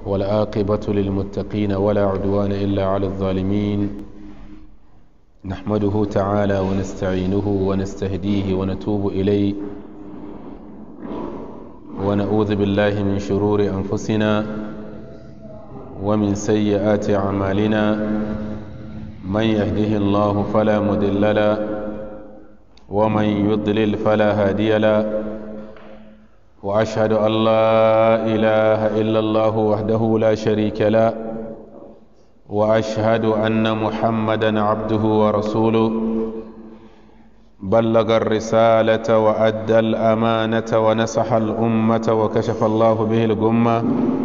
والعاقبة للمتقين ولا عدوان إلا على الظالمين نحمده تعالى ونستعينه ونستهديه ونتوب إليه ونعوذ بالله من شرور أنفسنا ومن سيئات أعمالنا من يهده الله فلا مضل له ومن يضلل فلا هادي له واشهد ان لا اله الا الله وحده لا شريك له واشهد ان محمدا عبده ورسوله بلغ الرساله وادى الامانه ونصح الامه وكشف الله به الغمه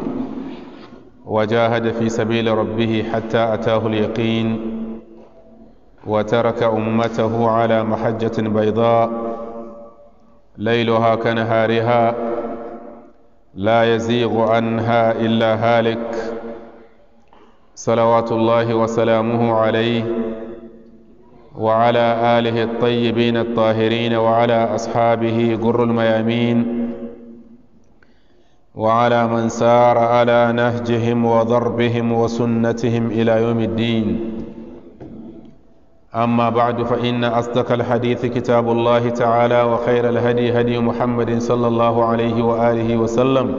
وجاهد في سبيل ربه حتى اتاه اليقين وترك امته على محجه بيضاء ليلها كنهارها لا يزيغ عنها الا هالك صلوات الله وسلامه عليه وعلى اله الطيبين الطاهرين وعلى اصحابه غر الميامين وعلى من سار على نهجهم وضربهم وسنتهم الى يوم الدين أما بعد فإن أصدق الحديث كتاب الله تعالى وخير الهدي هدي محمد صلى الله عليه وآله وسلم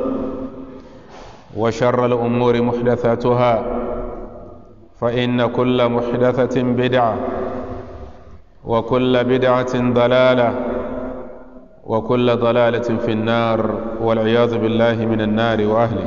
وشر الأمور محدثاتها فإن كل محدثة بدعة وكل بدعة ضلالة وكل ضلالة في النار والعياذ بالله من النار وأهله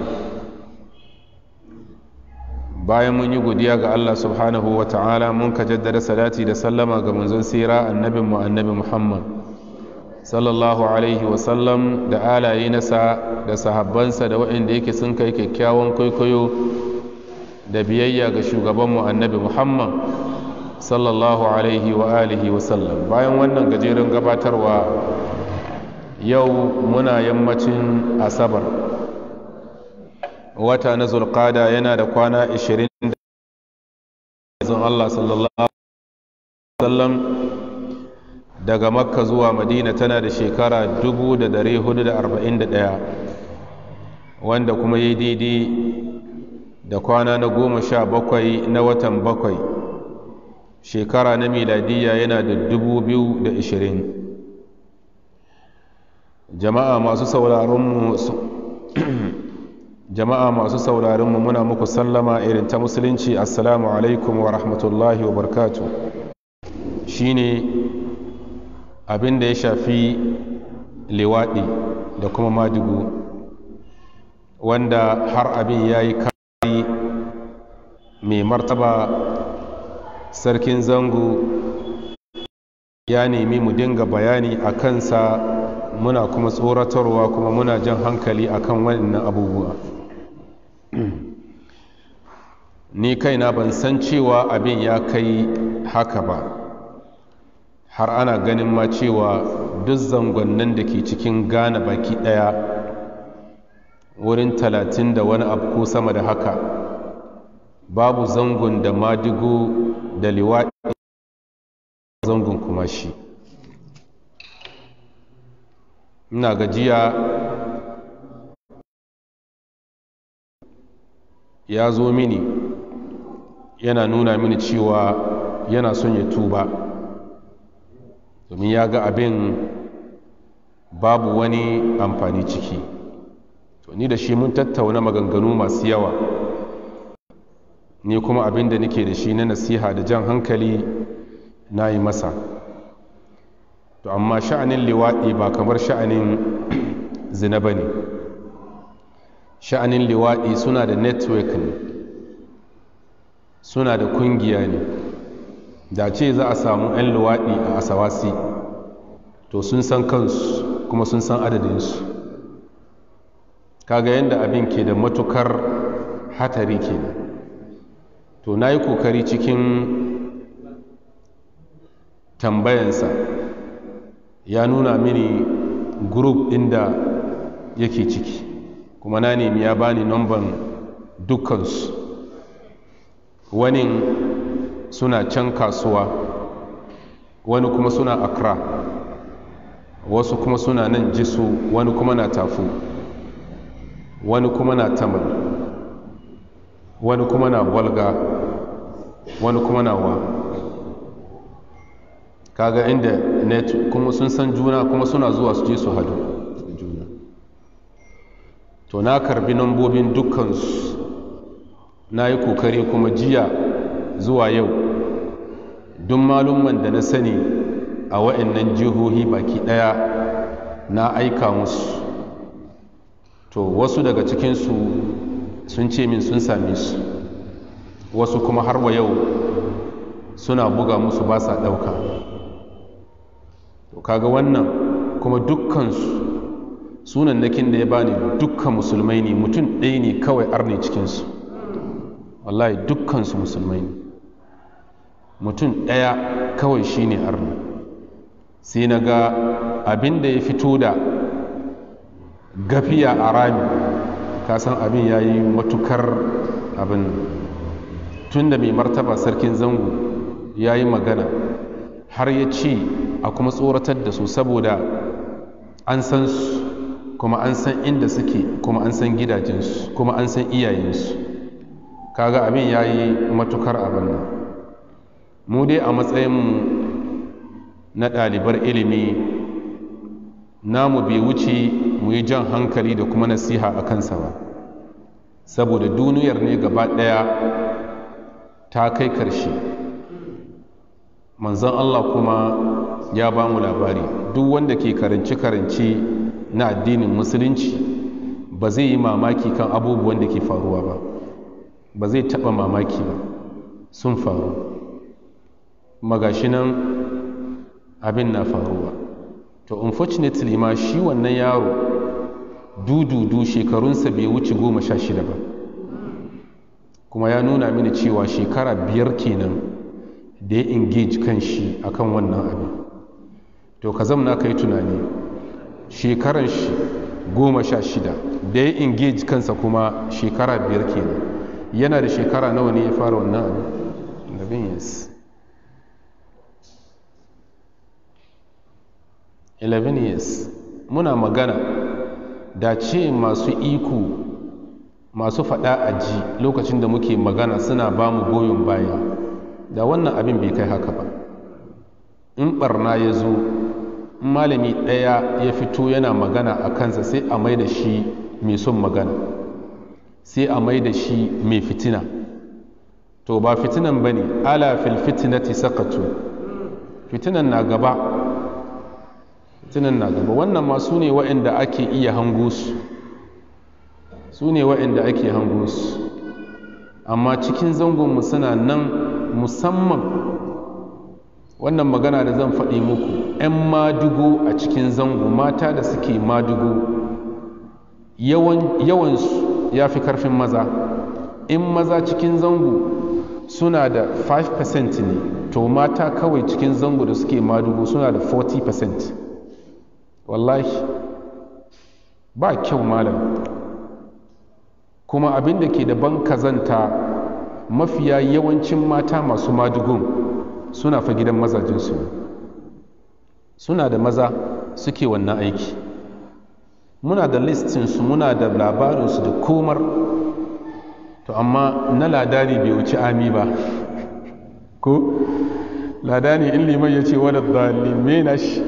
bayan mun yi godiya ga Allah subhanahu wa ta'ala mun ka jaddada salati da sallama ga manzon sira annabin mu annabi Muhammad sallallahu alaihi wa sallam da alaye nasa da sahabbansa da waɗanda yake sun kai kyakkyawan kwaikwayo da biyayya ga shugaban mu annabi Muhammad sallallahu alaihi wa alihi wa sallam bayan wannan gajeren gabatarwa yau muna yammacin asabar wata na zulqada yana da kwana 20 zan Allah sallallahu alaihi wasallam daga makka zuwa madina tana da shekara 1441 wanda kuma yi daidai da kwana na goma sha bakwai na watan bakwai shekara na miladiyya yana da 2020 jama'a masu sauraronmu jama'a masu sauraron mu muna muku sallama irin ta musulunci assalamu alaikum wa rahmatullahi wa barkatu shine abin da ya shafi liwaɗi da kuma madugu wanda har abin ya yi kari mai martaba sarkin zango ya nemi mu dinga bayani a kansa muna kuma tsoratarwa kuma muna jan hankali akan wannan abubuwa ni kaina ban san cewa abin ya kai haka ba har ana ganin ma cewa duk zangonnin da ke cikin gane baki ɗaya wurin talatin da wani abu ko sama da haka babu zangon da madigo da liwaɗi zangon kuma shi ina gajiya ya zo mini yana nuna mini cewa yana son ya tuba domin ya ga abin babu wani amfani ciki to ni da shi mun tattauna maganganu masu yawa ni kuma abin da nake da shi na nasiha da jan hankali na yi masa to amma sha'anin liwaɗi ba kamar sha'anin zina ba ne sha'anin liwaɗi suna da network ne suna da kungiya ne da ce za a samu 'yan liwaɗi a asawasi to sun san kansu kuma sun san adadinsu kaga yadda abin ke da matukar hatari ke to na yi kokari cikin tambayansa ya nuna mini group ɗin da yake ciki kuma na nemi ya bani nomban dukkansu wani suna can kasuwa wani kuma suna accra wasu kuma suna nan jisu wani kuma na tafu wani kuma na tamal wani kuma na walga wani kuma na wa kaga inda net kuma sun san juna kuma suna zuwa su je su hadu juna to na karbi nambobin dukkansu na yi kokari kuma jiya zuwa yau duk malumman da na sani a wa'annan jihohi baki daya na aika musu to wasu daga cikinsu sun ce min sun same su wasu kuma har wa yau suna buga musu ba sa ɗauka to kaga wannan kuma dukkansu sunan nakin da ya bani dukkan musulmai ne mutum ɗaya ne kawai arne cikinsu wallahi dukkansu musulmai ne mutum ɗaya kawai shi ne arne sai na ga abin da ya fito da gafiya a rami kasan abin ya yi matukar abin tun da mai martaba sarkin zango ya yi magana har ya ce a kuma tsoratar da su saboda an san su kuma an san inda suke kuma an san gidajensu kuma an san iyayensu kaga abin ya yi matukar abin nan mu dai a matsayinmu na ɗalibar ilimi namu bai wuce mu yi jan hankali da kuma nasiha a kansa ba saboda duniyar ne gaba ɗaya ta kai karshe manzon Allah kuma ya ba mu labari duk wanda ke karanci-karanci na addinin musulunci ba zai yi mamaki kan abubuwan da ke faruwa ba ba zai taɓa mamaki ba sun faru magashinan abin na faruwa to unfortunately ma shi wannan yaro dududu shekarunsa bai wuce goma sha shida ba kuma ya nuna mini cewa shekara biyar kenan da ya engage kan shi akan wannan abin to ka zamna ka yi tunani shekaran shi goma sha shida da ya engage kansa kuma shekara biyar kenan yana da shekara nawa ne ya fara wannan abin abin yes 11 years muna magana da ce masu iko masu faɗa a ji lokacin da muke magana suna ba mu goyon baya da wannan abin bai kai haka ba in barna ya zo malami ɗaya ya fito yana magana a kansa sai a mai da shi mai son magana sai a mai da shi mai fitina to ba fitinan ba ne ala fil fitinati sakatu fitinan na gaba fitinan na gaba wannan ma su ne waɗanda ake iya hango su su ne waɗanda ake hango su amma cikin zangonmu suna nan musamman wannan magana da zan faɗi muku 'yan madugo a cikin zango mata da suke madugo yawansu ya fi karfin maza in maza cikin zango suna da 5% ne to mata kawai cikin zango da suke madugo suna da 40% wallahi ba kyau malam kuma abin da ke da ban kazanta mafiya yawancin mata masu madugun suna fa gidan mazajinsu suna da maza suke wannan aiki muna da listinsu muna da labarinsu da komar to amma na ladani bai wuce ami ba ko ladani in liman ya ce wadda zalimai na shi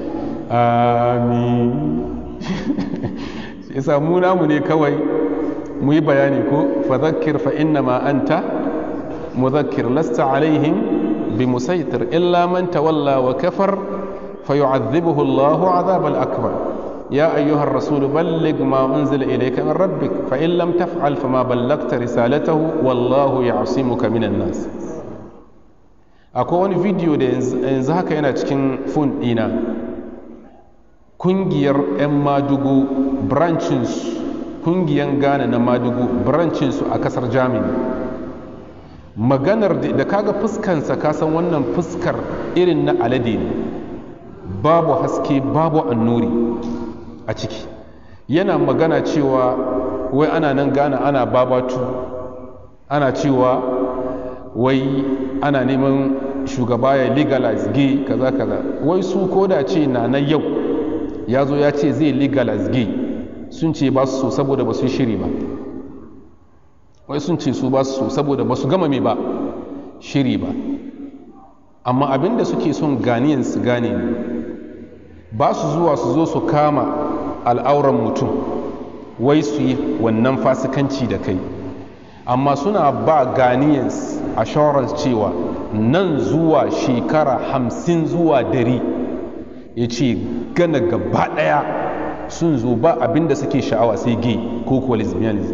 amin isa mu namu ne kawai mu yi bayani ko fadhakkir fa inna ma anta mudhakkir lasta alaihim bi musaitir illa man tawalla wa kafar fayu'adhibuhu Allahu 'adhab al-akbar ya ayyuha ar-rasul balligh ma unzila ilayka min rabbik fa in lam taf'al fama ballagta risalatahu wallahu ya'simuka minan nas akwai wani video da yanzu haka yana cikin phone dina kungiyar 'yan madugu branchins kungiyar ghana na madugu branchins a kasar germany maganar da kaga fuskansa kasan wannan fuskar irin na alade ne babu haske babu annuri a ciki yana magana cewa wai ana nan ghana ana babatu ana cewa wai ana neman shugaba ya legalize gay kaza kaza wai su koda ce na na yau ya zo ya ce zai legalize gay sun ce ba su so saboda ba su shiri ba wai sun ce su ba su so saboda ba su gama mai ba shiri ba amma abin da suke son ganiyan su gane ne ba su zuwa su zo su kama al'auran mutum wai su yi wannan fasikanci da kai amma suna ba ganiyans assurance cewa nan zuwa shekara hamsin zuwa dari ya ce gana gaba daya sun zo ba abinda suke sha'awa sai gay ko kuwa lesbianism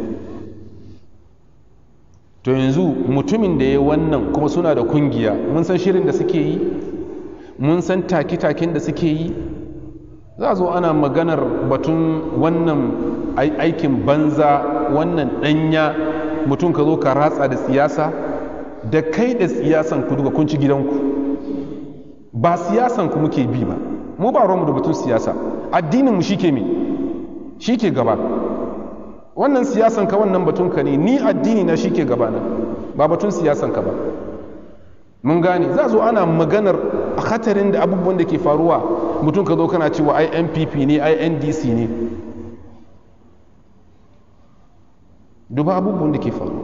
to yanzu mutumin da ya wannan kuma suna da kungiya mun san shirin da suke yi mun san take-taken da suke yi za zo ana maganar batun wannan aikin banza wannan danya mutum ka zo ka ratsa da siyasa da kai da siyasan ku duka kun ci gidanku ba siyasan ku muke bi ba mu ba mu da batun siyasa addinin mu shike me shike gaba wannan siyasan ka wannan batun ka ne ni addini na shike gaba na ba batun siyasan ka ba mun gane za zo ana maganar hatarin da abubuwan da ke faruwa mutum ka zo kana cewa ai npp ne ai ndc ne duba abubuwan da ke faru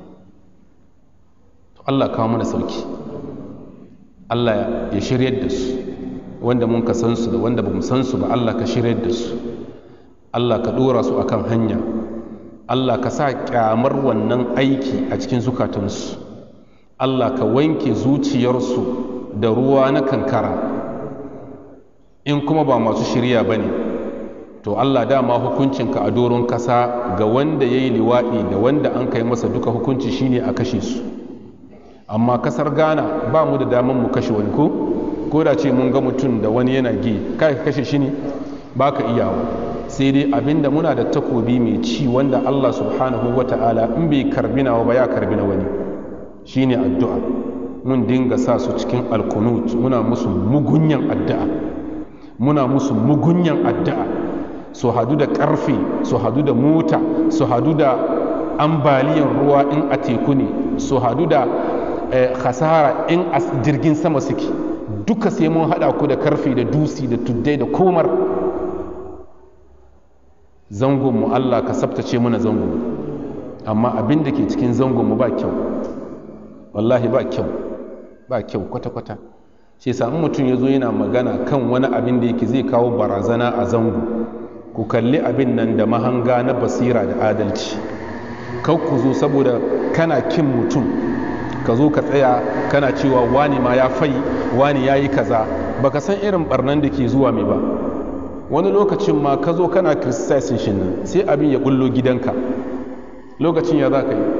Allah kawo mana sauki Allah ya shiryar da su wanda mun ka san su da wanda ba mu san su ba Allah ka shiryar da su Allah ka dora su akan hanya Allah ka sa kyamar wannan aiki a cikin zukatansu Allah ka wanke zuciyarsu da ruwa na kankara in kuma ba masu shirya ba ne to Allah dama hukuncinka a doron kasa ga wanda ya yi liwaɗi da wanda an kai masa duka hukunci shine a kashe su amma kasar ghana ba mu da daman mu kashe wani ko ko da ce mun ga mutum da wani yana gi kai ka kashe shi ne ba ka iyawa sai dai abinda muna da takobi mai ci wanda Allah subhanahu wa ta'ala in bai karbi nawa ba ya karbi na wani shine addu'a mun dinga sa su cikin alkunut muna musu mugunyan addu'a muna musu mugunyan addu'a su hadu da karfe su hadu da mota su hadu da ambaliyan ruwa in a teku ne su hadu da khasara in a jirgin sama suke duka sai mun hada ku da karfe da dusi da tuddai da komar zangonmu allah ka sabtace mana zangon amma abin da ke cikin zangonmu ba kyau wallahi ba kyau ba kyau kwata-kwata shi in mutum ya zo yana magana kan wani abin da yake zai kawo barazana a zango ku kalli abin nan da mahanga na basira da adalci kau ku zo saboda kana kin mutum ka zo ka tsaya kana cewa wani ma ya fai wani ya yi kaza baka san irin barnan da ke zuwa mai ba wani lokacin ma ka zo kana criticizing shi nan sai abin ya bullo gidanka lokacin ya za ka yi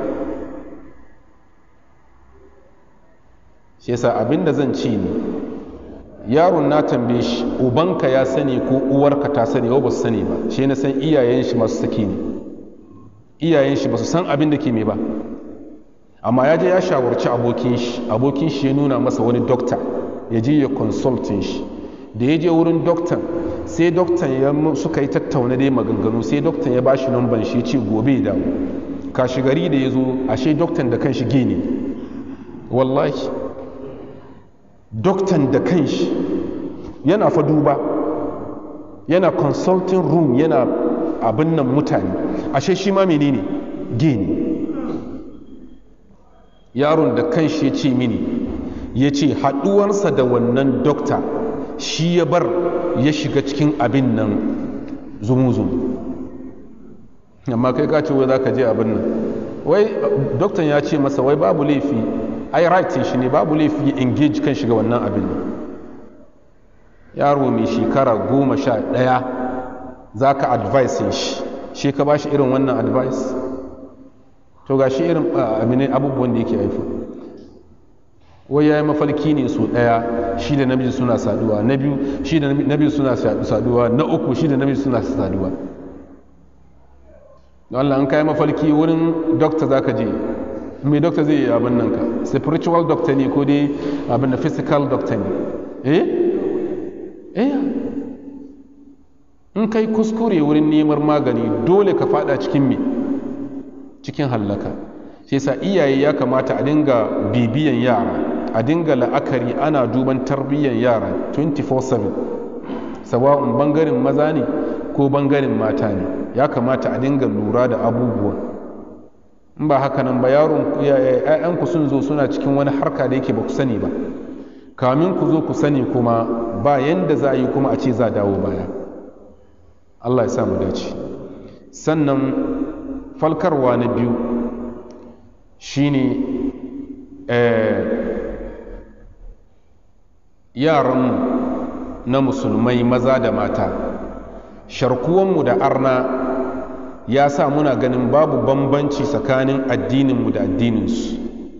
shi yasa abin da zan ci ne yaron na tambaye shi ubanka ya sani ko uwarka ta sani ba su sani ba shi na san iyayen shi masu saki ne iyayen shi ba su san abin da ke mai ba amma ya je ya shawarci abokin shi abokin shi ya nuna masa wani dokta ya je ya consultin shi da ya je wurin doktan sai doktan ya suka yi tattauna dai maganganu sai doktan ya ba shi numban shi ce gobe da kashi gari da ya zo ashe doktan da kanshi gini wallahi doktan da kanshi yana fa duba yana consulting room yana abin nan mutane ashe shi ma menene gini yaron da kanshi ya ce mini ya ce haɗuwarsa da wannan dokta shi ya bar ya shiga cikin abin nan zumu-zumu amma kai ka ce wai za ka je abin nan wai doktan ya ce masa wai babu laifi ai right shi ne babu laifi ya engage kan shiga wannan abin yaro mai shekara goma sha ɗaya za ka advice shi shi ka ba shi irin wannan advice to ga shi irin aminin abubuwan da yake haifu wai ya yi mafalki ne so ɗaya shi da namiji suna saduwa na biyu shi da namiji suna saduwa na uku shi da namiji suna saduwa Allah an kai mafalki wurin dokta za ka je mai dokta zai yi abin nan ka spiritual doctor ne ko dai abin da physical doctor ne eh eh in kai kuskure wurin neman magani dole ka fada cikin me cikin hallaka sai sa iyaye ya kamata a dinga bibiyan yara a dinga la'akari ana duban tarbiyyar yara 24/7 sawa'un bangaren maza ne ko bangaren mata ne ya kamata a dinga lura da abubuwan in ba haka nan ba yaron ‘ya'yanku sun zo suna cikin wani harka da yake ba ku sani ba kamin ku zo ku sani kuma ba yanda za a yi kuma a ce za dawo baya Allah ya sa mu dace sannan falkarwa na biyu shine yaranmu na musulmai maza da mata sharkuwanmu da arna ya sa muna ganin babu bambanci tsakanin addininmu da addininsu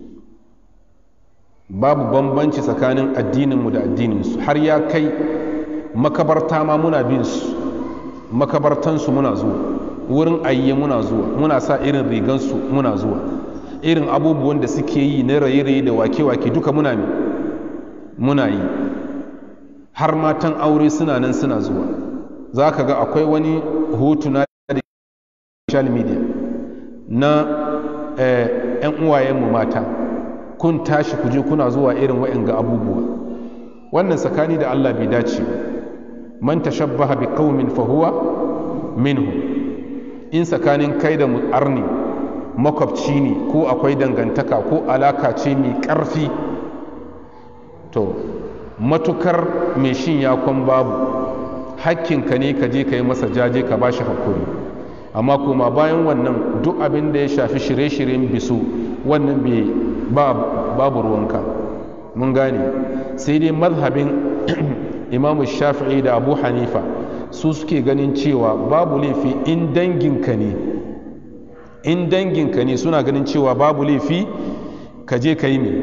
babu bambanci tsakanin addininmu da addininsu har ya kai makabarta ma muna bin su makabartansu muna zuwa wurin ayye muna zuwa muna sa irin rigansu muna zuwa irin abubuwan da suke yi na raye-raye da wake-wake duka muna muna yi har matan aure suna nan suna zuwa za ka ga akwai wani hotuna da social media na 'yan uwayenmu mata kun tashi kuje kuna zuwa irin wa'in ga abubuwa wannan tsakani da allah bai dace ba man tashabbaha bi qaumin fa huwa minhu in tsakanin kai da arni makwabci ne ko akwai dangantaka ko alaka ce mai ƙarfi to matukar mai shin yakon babu hakkinka ne ka je ka yi masa jaje ka ba shi hakuri amma kuma bayan wannan duk abin da ya shafi shirye-shiryen bisu wannan bai babu ruwanka mun gane sai dai mazhabin imamu shafi'i da abu hanifa su suke ganin cewa babu laifi in danginka ne in danginka ne suna ganin cewa babu laifi ka je ka yi mai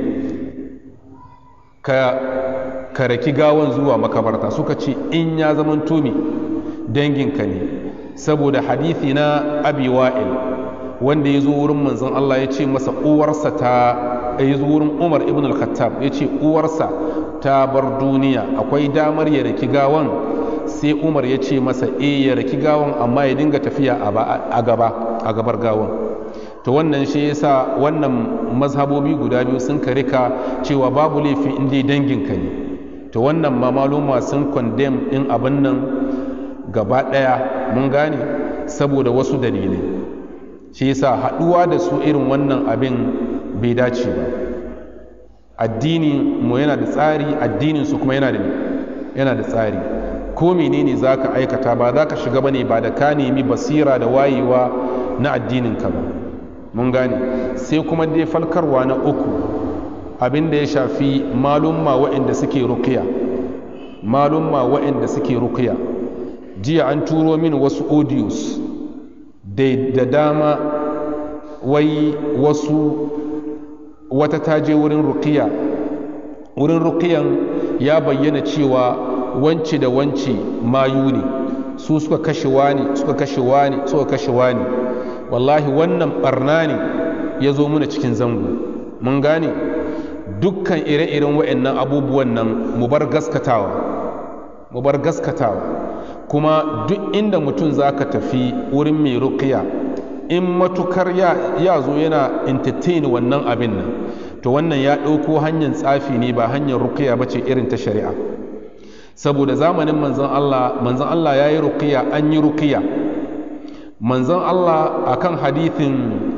ka raki gawan zuwa makabarta suka ce in ya zama tumi danginka ne saboda hadithi na abi wa'il wanda ya zo wurin manzon Allah ya ce masa uwarsa ta ya zo wurin umar ibn al-khattab ya ce uwarsa ta bar duniya akwai damar ya raki gawan sai umar ya ce masa e ya raki gawan amma ya dinga tafiya a gaba a gabar gawan to wannan shi yasa wannan mazhabobi guda biyu sun karika cewa babu laifi in dai danginka ne to wannan ma maluma sun condemn din abin nan gaba daya mun gane saboda wasu dalilai shi yasa haduwa da su irin wannan abin bai dace ba addini mu yana da tsari addinin su kuma yana da yana da tsari ko menene zaka aikata ba za ka shiga bane ba da ka nemi basira da wayewa na addinin ka ba mun gane sai kuma dai falkarwa na uku abin da ya shafi malumma waɗanda suke rukiya malumma waɗanda suke rukiya jiya an turo min wasu audios da dama wai wasu wata taje wurin rukiya wurin rukiyan ya bayyana cewa wance da wance mayu ne su suka kashe wani suka kashe wani suka kashe wani wallahi wannan barna ne ya zo muna cikin zango mun gane dukkan ire-iren wa'annan abubuwan nan mu bar gaskatawa mu bar gaskatawa kuma duk inda mutum za ka tafi wurin mai rukiya in matukar ya zo yana entertain wannan abin nan to wannan ya ɗauko hanyar tsafi ne ba hanyar rukiya ba ce irin ta shari'a saboda zamanin manzon Allah manzon Allah ya yi rukiya an yi rukiya manzon Allah akan hadithin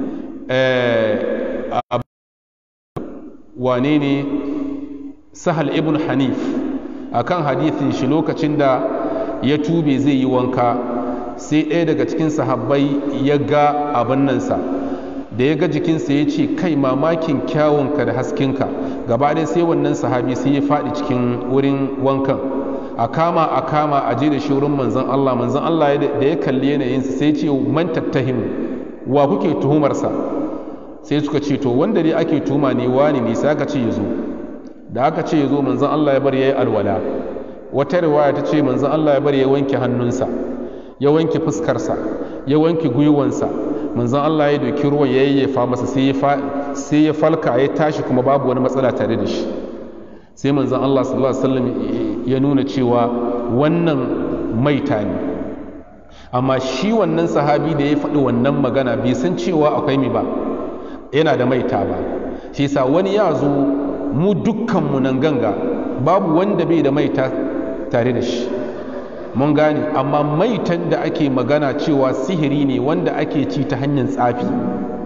wane ne sahal ibn hanif akan hadithin shi lokacin da ya tube zai yi wanka sai ɗaya daga cikin sahabbai ya ga abin nansa da ya ga jikinsa ya ce kai mamakin kyawunka da haskinka gaba ɗaya sai wannan sahabi sai ya faɗi cikin wurin wankan a kama a kama a je da shi wurin manzon Allah manzon Allah da ya kalli yanayinsa sai ya ce man tattahim wa kuke tuhumarsa sai suka ce to wanda dai ake tuhuma ne wani ne sai aka ce ya zo da aka ce ya zo manzon Allah ya bar ya yi alwala wata riwaya ta ce manzon Allah ya bar ya wanke hannunsa ya wanke fuskarsa ya wanke gwiwansa manzon Allah ya doki ruwan ya yayyafa masa sai ya falka ya tashi kuma babu wani matsala tare da shi sai manzon Allah sallallahu alaihi wasallam ya nuna cewa wannan maita ne amma shi wannan sahabi da ya faɗi wannan magana bai san cewa akwai mi ba yana da maita ba shi sa wani ya zo mu dukkanmu nan ganga babu wanda bai da maita tare da shi mun gane amma maitan da ake magana cewa sihiri ne wanda ake ci ta hanyar tsafi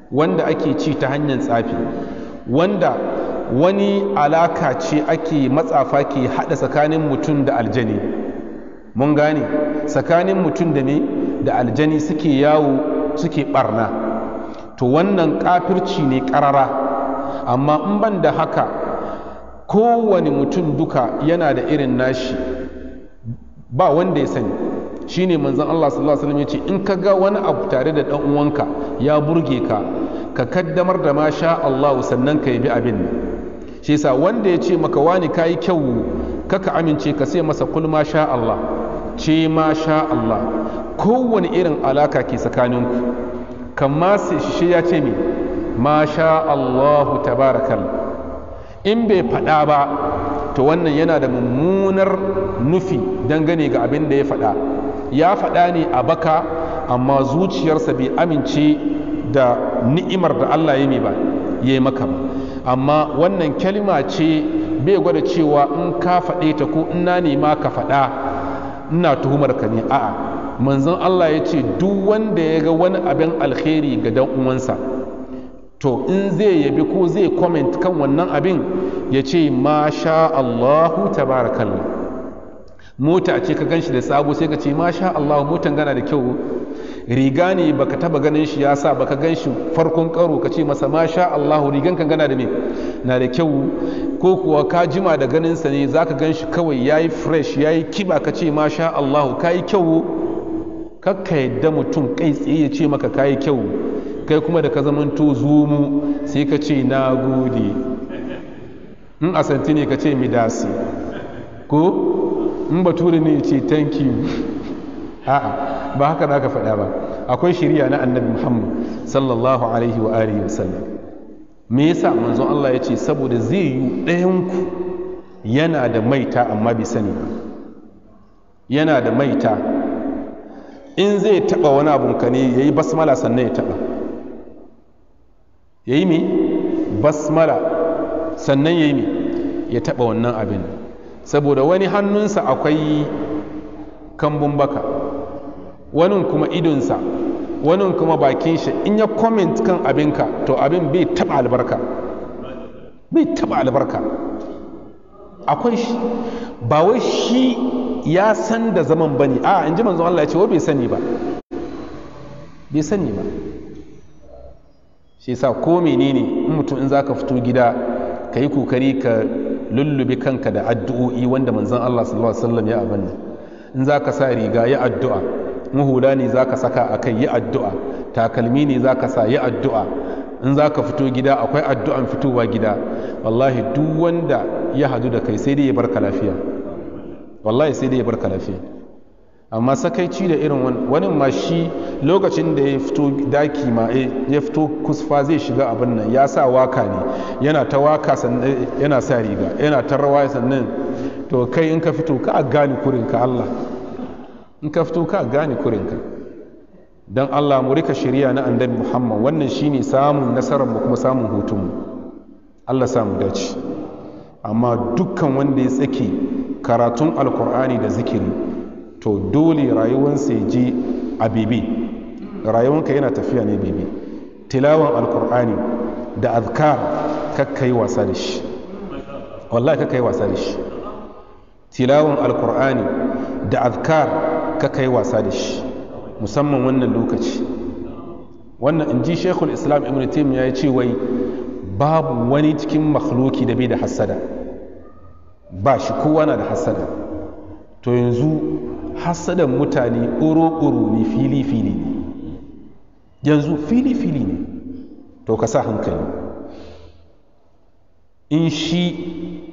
wanda ake ci ta hanyar tsafi wanda wani alaka ce ake matsafa ke haɗa tsakanin mutum da aljani mun gane tsakanin mutum da me da aljani suke yawo suke barna to wannan kafirci ne ƙarara amma in ban da haka kowane mutum duka yana da irin nashi ba wanda ya sani shine manzon Allah sallallahu alaihi wasallam yace in ka ga wani abu tare da dan uwanka ya burge ka ka kaddamar da masha Allah sannan ka yabi abin shi yasa wanda ya ce maka wani kayi kyau kaka amince ka sai masa kul masha Allah ce masha Allah kowane irin alaka ke tsakaninku kamma sai shi ya ce mi masha Allah tabarakal in bai faɗa ba to wannan yana da mummunar nufi dangane ga abin da ya faɗa ya faɗa ne a baka amma zuciyarsa bai amince da ni'imar da Allah ya mai ba ya yi maka ba amma wannan kalma ce bai gwada cewa in ka faɗe ta ko in na nema ka faɗa ina tuhumar ka ne a'a manzon Allah ya ce duk wanda ya ga wani abin alkhairi ga dan uwansa to in zai yabi ko zai comment kan wannan abin ya ce masha Allahu tabarakallah mota ce ka ganshi da sabo sai ka ce masha Allah motan gana da kyau riga ne baka taba ganin shi ya sa baka gan shi farkon karo ka ce masa masha Allah rigan kan gana da me na da kyau ko kuwa ka jima da ganin sa ne zaka gan shi kawai yayi fresh yayi kiba ka ce masha Allah kai kyau kakka yadda mutum kai tsaye ya ce maka kai kyau kai kuma da ka zamanto zumu sai ka ce na gode in asanti ne ka ce midasi ko in bature ne ce thank you a'a ba haka za ka faɗa ba akwai shirya na annabi muhammad sallallahu alaihi wa alihi wa sallam me yasa manzon Allah ya ce saboda zai yi ɗayanku yana da maita amma bai sani ba yana da maita in zai taɓa wani abun ka ne ya yi basmala sannan ya taɓa ya yi me basmala sannan ya yi me ya taɓa wannan abin saboda wani hannunsa akwai kambun baka wani kuma idonsa wani kuma bakin shi in ya comment kan abinka to abin bai taba albarka bai taba albarka akwai shi ba wai shi ya san da zaman bane a in ji manzon Allah ya ce wai bai sani ba bai sani ba shi yasa ko menene in mutum in zaka fito gida ka yi kokari ka lullube kanka da addu'o'i wanda manzon Allah sallallahu alaihi wasallam ya abanna in zaka sa riga ya addu'a hula ne za ka saka a kai yi addu'a takalmi ne za ka sa yi addu'a in za ka fito gida akwai addu'an fitowa gida wallahi duk wanda ya hadu da kai sai dai ya barka lafiya wallahi sai dai ya barka lafiya amma sakaici da irin wani ma shi lokacin da ya fito daki ma ya fito kusfa zai shiga abin nan ya sa waka ne yana ta waka sannan yana sa riga yana ta rawa sannan to kai in ka fito ka gane kurinka Allah in ka fito ka gane kurinka don Allah mu rika shirya na annabi Muhammad wannan shine samun nasarar mu kuma samun hutun mu Allah samu dace amma dukkan wanda ya tsake karatun alkur'ani da zikiri to dole rayuwarsa ya je a bebe rayuwanka yana tafiya ne bebe tilawan alkur'ani da azkar kakkai wasa da shi wallahi kakkai wasa da shi tilawan alkur'ani da azkar kakkai wasa da shi musamman wannan lokaci wannan in ji shekul islam ibn taim ya ce wai babu wani cikin makhluki da bai da hassada ba shi kowa na da hassada to yanzu hassadan mutane ƙoro-ƙoro ne fili-fili ne yanzu fili-fili ne to ka sa hankali in shi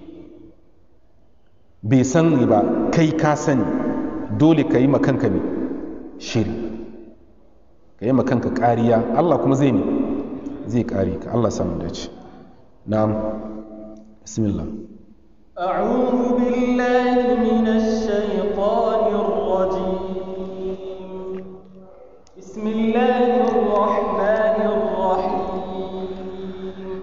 bai sani ba kai ka sani dole ka yi makanka ne shiri ka yi makanka kariya Allah kuma zai ne zai kare ka Allah samu dace na'am bismillah أعوذ بالله من الشيطان الرجيم بسم الله الرحمن الرحيم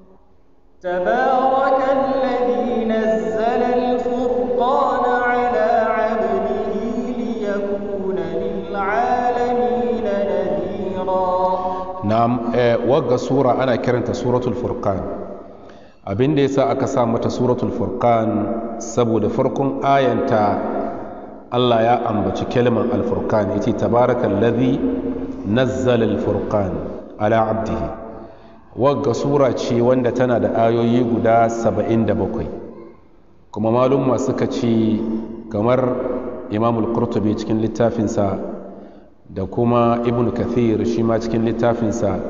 تبارك الذي نزل الفرقان على عبده ليكون للعالمين نذيرا na'am wagga sura ana kiranta suratul furqan abin da yasa aka sa mata suratul furqan saboda farkon ayanta Allah ya ambaci kalmar al-furqan yace tabarakal ladhi nazzala al-furqan ala abdihi wagga sura ce wanda tana da ayoyi guda 77 kuma malumma suka ce kamar imamul qurtubi cikin littafinsa da kuma ibn kathir shi ma cikin littafinsa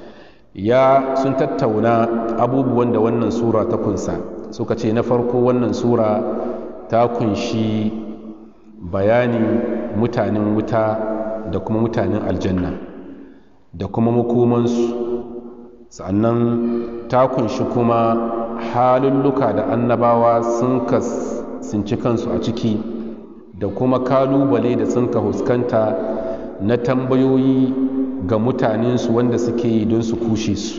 ya sun tattauna abubuwan da wannan sura ta kunsa suka ce na farko wannan sura ta kunshi bayani mutanen wuta da kuma mutanen aljanna da kuma makomansu sannan ta kunshi kuma halulluka da annabawa sun sinci kansu a ciki da kuma kalubale da sun ka huskanta na tambayoyi ga mutanensu wanda suke yi don su kushe su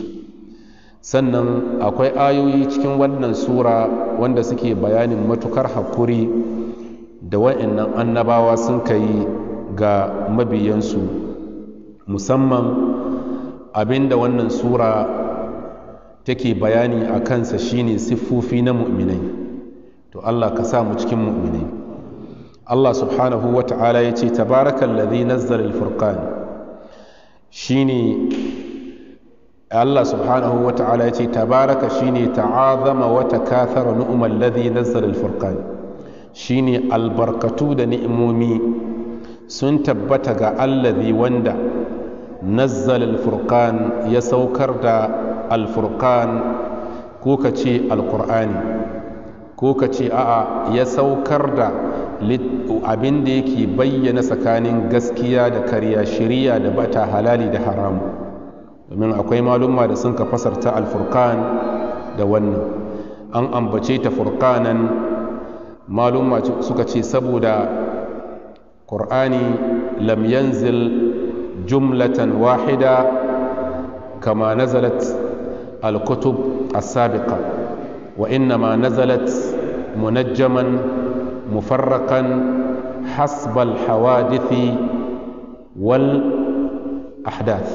sannan akwai ayoyi cikin wannan sura wanda suke bayanin matukar hakuri da wa'annan annabawa sun kai ga mabiyansu musamman abinda wannan sura take bayani a kansa shine siffofi na mu'minai to Allah ka sa mu cikin mu'minai Allah subhanahu wa ta'ala ya ce tabarakan ladhi nazzala al-furqan shine Allah subhanahu wa ta'ala ya ce tabaraka shine ta'azama wa takathara nu'mal ladhi nazzala al-furqan shine albarkatu da ni'imomi sun tabbata ga allazi wanda nazzala al-furqan ya saukar da al-furqan ko ka ce al-qur'ani ko ka ce a'a ya saukar da abin da yake bayyana tsakanin gaskiya da karya shiriya da bata halali da haramu domin akwai malumma da sun ka fasarta alfurkan da wannan an ambace ta furkanan malumma suka ce saboda ƙur'ani lam yanzil jumlatan wahida kama nazalat al-kutub as-sabiqa wa innama nazalat munajjaman مفرقا حسب الحوادث والأحداث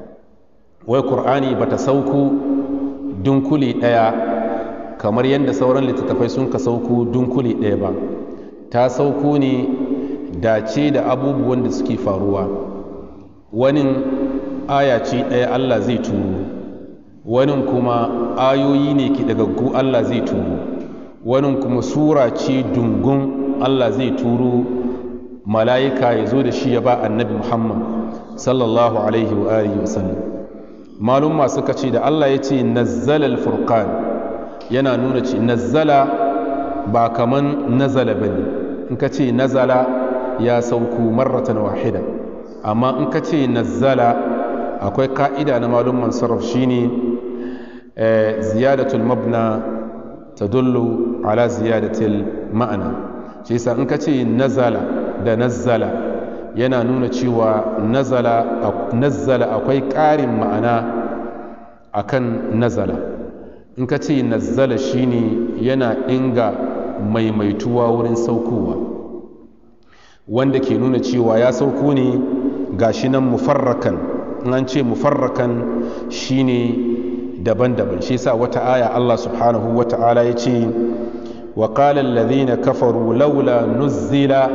والقرآن بتسوكو دنكلي ديا kamar yadda sauran littattafai sun ka sauko dunkuli ɗaya ba ta sauko ne dace da abubuwan da suke faruwa wani aya ce ɗaya allah zai turo wani kuma ayoyi ne ki dagaggu allah zai turo wani kuma sura ce dungun Allah zai turo mala'ika ya zo da shi ya ba annabi Muhammad sallallahu alaihi wa alihi wa sallam malum masu ce da Allah ya ce nazzala al-furqan yana nuna ce nazzala ba kaman nazala bane in ka ce nazala ya sauku marratan wahida amma in ka ce nazzala akwai ka'ida na malum mansarraf shine ziyadatul mabna tadullu ala ziyadatil ma'ana shi yasa in ka ce nazala da nazzala yana nuna cewa nazala nazzala akwai ƙarin ma'ana akan nazala in ka ce nazzala shine yana inga maimaituwa wurin saukowa wanda ke nuna cewa ya sauko ne gashi nan mufarrakan in an ce mufarrakan shine daban-daban shi yasa wata aya Allah subhanahu wa ta'ala ya ce wa qala alladhina kafaru laula nuzzila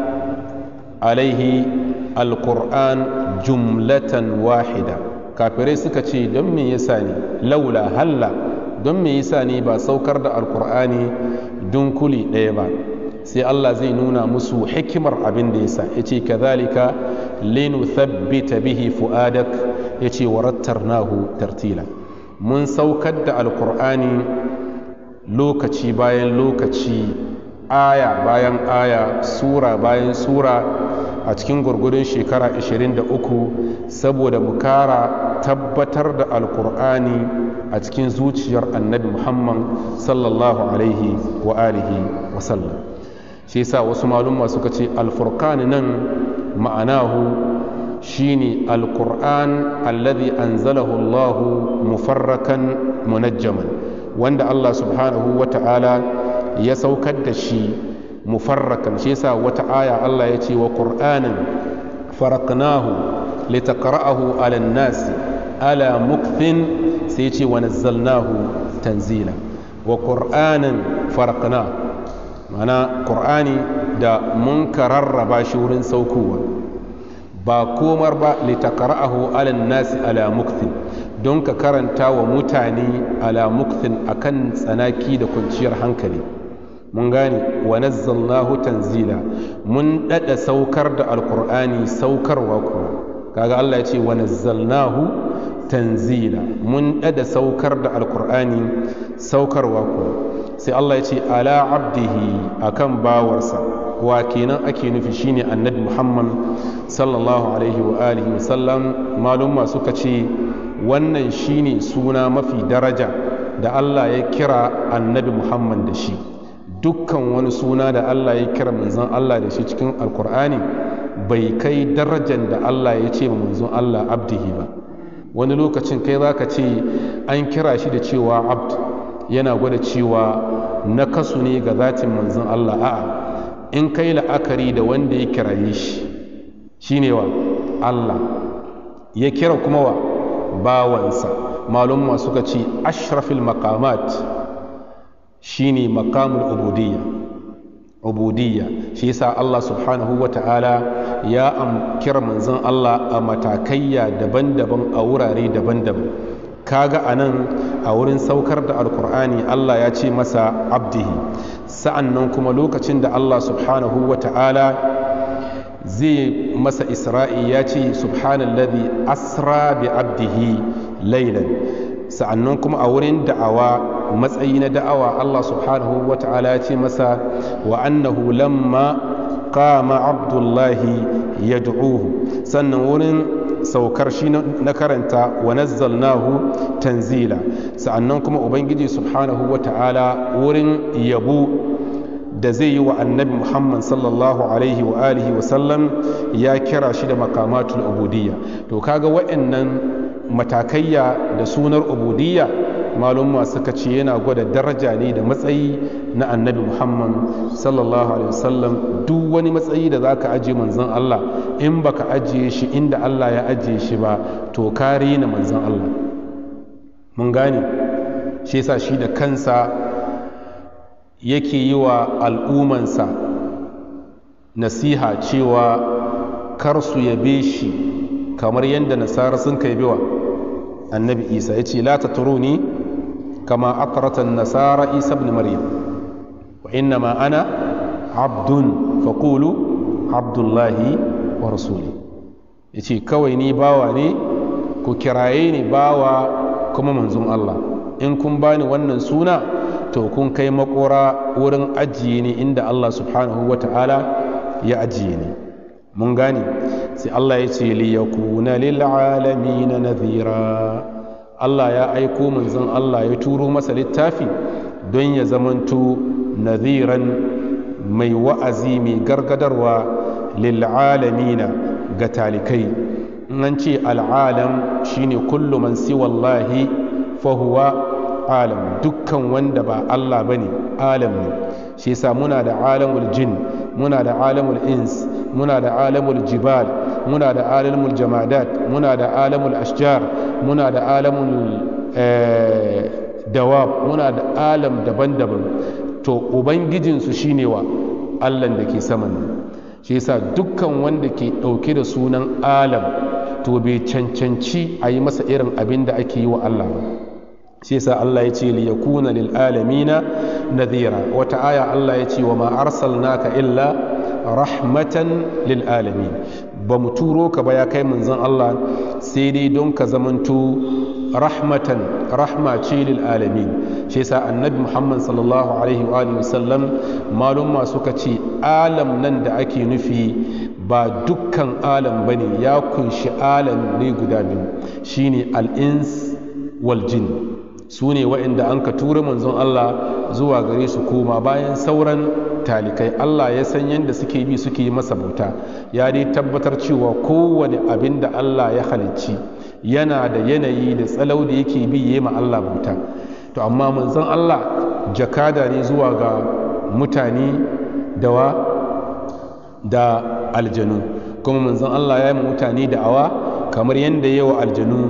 alaihi alquran jumlatan wahida kafirai suka ce don me yasa ne laula halla don me yasa ne ba saukar da alqur'ani dunkuli ɗaya ba sai Allah zai nuna musu hikimar abin da yasa yace kadhalika linuthabbita bihi fuadak yace warattarnahu tartila mun saukar da alkur'ani lokaci bayan lokaci aya bayan aya sura bayan sura a cikin gurgudun shekara 23 saboda mu kara tabbatar da alkur'ani a cikin zuciyar annabi muhammad sallallahu alaihi wa alihi wasallam shi yasa wasu malumma suka ce alfurqani nan ma'anahu shine alkur'an alladhi anzalahu Allah mufarrakan munajjaman wanda Allah subhanahu wa ta'ala ya saukar da shi mufarrakan shi yasa wata aya Allah ya ce wa qur'anan faraqnahu litaqra'ahu 'ala an-nas ala mukthin sai ce wa nazzalnahu tanzila wa qur'anan farqna mana qur'ani da mun kararraba shi wurin saukowa ba komar ba litaqra'ahu ala nasi ala mukthin don ka karanta wa mutane ala mukthin akan tsanaki da kwanciyar hankali mun gane wa nazzalnahu tanzila mun dada saukar da alqur'ani saukarwa kuma kaga Allah ya ce wa nazzalnahu tanzila mun dada saukar da alqur'ani saukarwa kuma sai Allah ya ce ala abdihi akan bawarsa wa kenan ake nufi shine annabi Muhammad sallallahu alaihi wa alihi wa sallam malumma suka ce wannan shine suna mafi daraja da Allah ya kira annabi Muhammad da shi dukkan wani suna da Allah ya kira manzon Allah da shi cikin alkur'ani bai kai darajar da Allah ya ce ma manzon Allah abdihi ba wani lokacin kai za ka ce an kira shi da cewa abd yana gwada cewa na kasu ne ga zatin manzon Allah a'a in kai la'akari da wanda ya kiraye shi shine wa Allah ya kira kuma wa bawansa malumma suka ce ashrafil maqamat shine maqamul ubudiyya ubudiyya shi yasa Allah subhanahu wa ta'ala ya kira manzon Allah a matakayya daban-daban a wurare daban-daban kaga anan a wurin saukar da alkur'ani Allah ya ce masa abdihi sa'annan kuma lokacin da Allah subhanahu wa ta'ala zai masa isra'i ya ce subhanalladhi asra bi abdihi laylan sa'annan kuma a wurin da'awa matsayi na da'awa Allah subhanahu wa ta'ala ya ce masa wa annahu lamma qama abdullahi yad'uhu sannan wurin saukar shi na karanta wa nazzalnahu tanzila sa'annan kuma ubangiji subhanahu wa ta'ala wurin yabo da zai yi wa annabi muhammad sallallahu alaihi wa alihi wa sallam ya kira shi da makamatul ubudiyya to kaga wa'annan matakayya da sunar ubudiyya malumma suka ce yana gwada daraja ne da matsayi na annabi muhammad sallallahu alaihi wasallam duk wani matsayi da zaka ajiye manzon Allah in baka ajiye shi inda Allah ya ajiye shi ba to kare na manzon Allah mun gane shi yasa shi da kansa yake yi wa al'umansa nasiha cewa kar su yabe shi kamar yadda nasara sun kai biwa annabi isa ya ce la ta turuni kama atratan nasara isa ibn maryam wa inna ma ana abdun faƙulu abdullahi wa rasuli ya ce kawai ni bawa ne ku kiraye ni bawa kuma manzon Allah in kun bani wannan suna to kun kai makora wurin ajiye ni inda Allah subhanahu wa ta'ala ya ajiye ni mun gane sai Allah ya ce liyakuna lil alamin nadhira Allah ya aiko manzon Allah ya turo masa littafi don ya zamanto nadhiran mai wa'azi mai gargadarwa lil alamin ga talikai an ce al'alam shine kullu man siwallahi fa huwa alam dukkan wanda ba Allah bane alam ne shi yasa muna da alamul jin muna da alamul ins muna da alamul jibal muna da alamul jamadat muna da alamul ashjar muna da alamul dawab muna da alam daban-daban to ubangijinsu shine wa allan da ke saman shi yasa dukkan wanda ke ɗauke da sunan alam to bai cancanci a yi masa irin abin da ake yi wa allah ba shi yasa Allah ya ce liyakuna lil alamina nadhira wata aya Allah ya ce wa ma arsalnaka illa rahmatan lil alamin ba mu turo ka ba ya kai manzon Allah sai dai don ka zamanto rahmatan rahma ce lil alamin shi yasa annabi Muhammad sallallahu alaihi wa alihi wasallam malum suka ce alam nan da ake nufi ba dukkan alam bane ya kunshi alam ne guda biyu shine al-ins wal jin su ne waɗanda an ka tura manzon Allah zuwa gare su koma bayan sauran talikai Allah ya san yadda suke bi suke yi masa bauta ya dai tabbatar cewa kowane abin da Allah ya halicci yana da yanayi da tsalau da yake bi yi ma Allah bauta to amma manzon Allah jakada ne zuwa ga mutane dawa da aljanu kuma manzon Allah ya yi mutane da awa kamar yadda yawa aljanu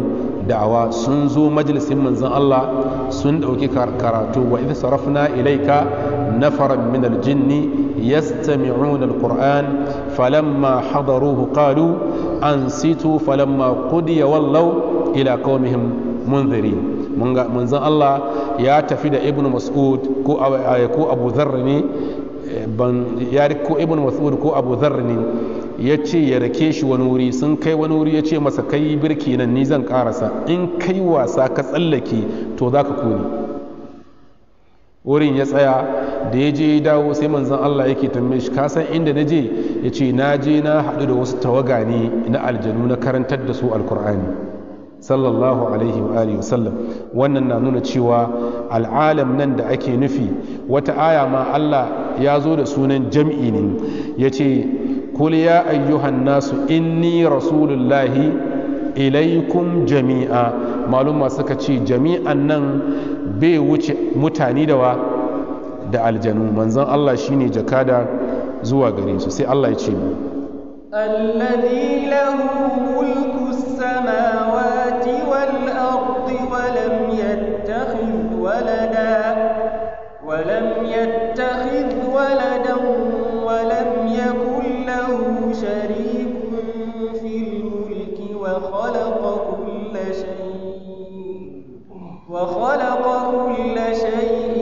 da'awa sun zo majalisin manzon Allah sun ɗauki karatu wa idh sarafna ilaika nafaran min aljinni yastami'una alquran falamma hadaruhu qalu ansitu falamma qudiya wallaw ila qaumihim munzirin manzon Allah ya tafi da ibnu mas'ud ko ko abu dharr ne ban ya ko ibnu mas'ud ko abu dharr ne ya ce ya rake shi wani wuri sun kai wani wuri ya ce masa kai birki nan ni zan karasa in kai wasa ka tsallake to za ka kone wurin ya tsaya da ya je ya dawo sai manzon Allah yake tambaye shi kasan inda na je ya ce na je na haɗu da wasu tawaga ne na aljanu na karantar da su alkur'ani sallallahu alaihi wa alihi wasallam wannan na nuna cewa al'alam nan da ake nufi wata aya ma Allah ya zo da sunan jam'i ne ya ce kul ya ayyuhan nasu inni rasulullahi ilaikum jami'a maluma suka ce jami'an nan bai wuce mutane da wa da aljanu manzon Allah shine jakada zuwa gare su sai Allah ya ce mu الذي له ملك السماوات والأرض ولم يتخذ ولدا ولم يتخذ ولدا ولم يكن له شريك في الملك وخلق كل شيء وخلق كل شيء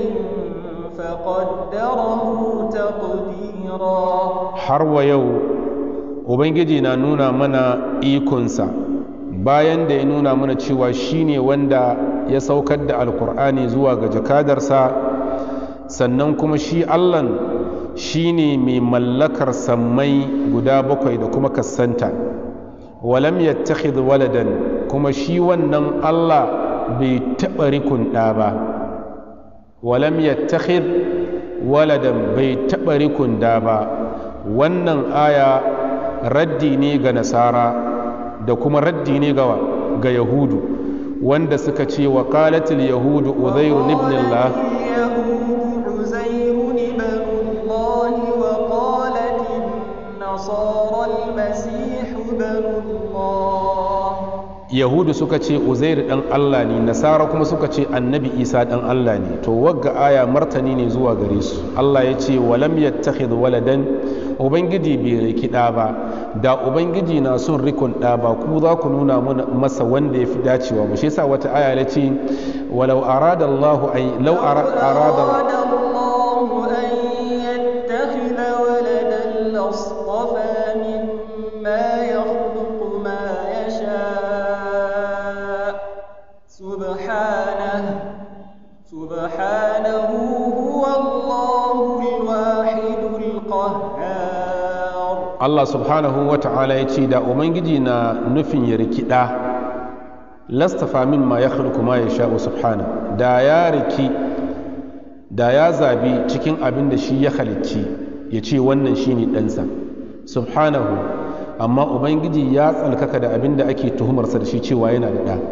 فقدره تقديرا har wa yau ubangiji na nuna mana ikonsa bayan da ya nuna mana cewa shine wanda ya saukar da alkur'ani zuwa ga jakadarsa sannan kuma shi allan shine mai mallakar sammai guda bakwai da kuma kassanta walam yattakhidh waladan kuma shi wannan allah bai taɓa rikun ɗa ba walam yattakhidh waladan bai taɓa rikun ɗa ba wannan aya raddi ne ga nasara da kuma raddi ne ga ga yahudu wanda suka ce wa qalatil yahudu uzairu ibn Allah اليهود عزير ابن الله وقالت النصارى المسيح ابن الله yahudu suka ce uzair dan Allah ne nasara kuma suka ce annabi isa dan Allah ne to wagga aya martani ne zuwa gare su Allah ya ce walam yattakhidh waladan ubangiji bai riki ɗa ba da ubangiji na son rikon ɗa ba ku za ku nuna mana masa wanda ya fi dacewa ba shi yasa wata aya ya ce walau arada Allah ay law arada أراد الله أن يتخذ ولدا لاصطفى مما يخلق ما يشاء سبحانه سبحانه هو الله الواحد القهار Allah subhanahu wa ta'ala ya ce da ubangiji na nufin ya riki ɗa lastafa min ma ya ma ya sha'u subhana da ya riki da ya zabi cikin abin da shi ya halicci ya ce wannan shi ne ɗansa subhanahu amma ubangiji ya tsalkaka da abin da ake tuhumarsa da shi cewa yana da ɗa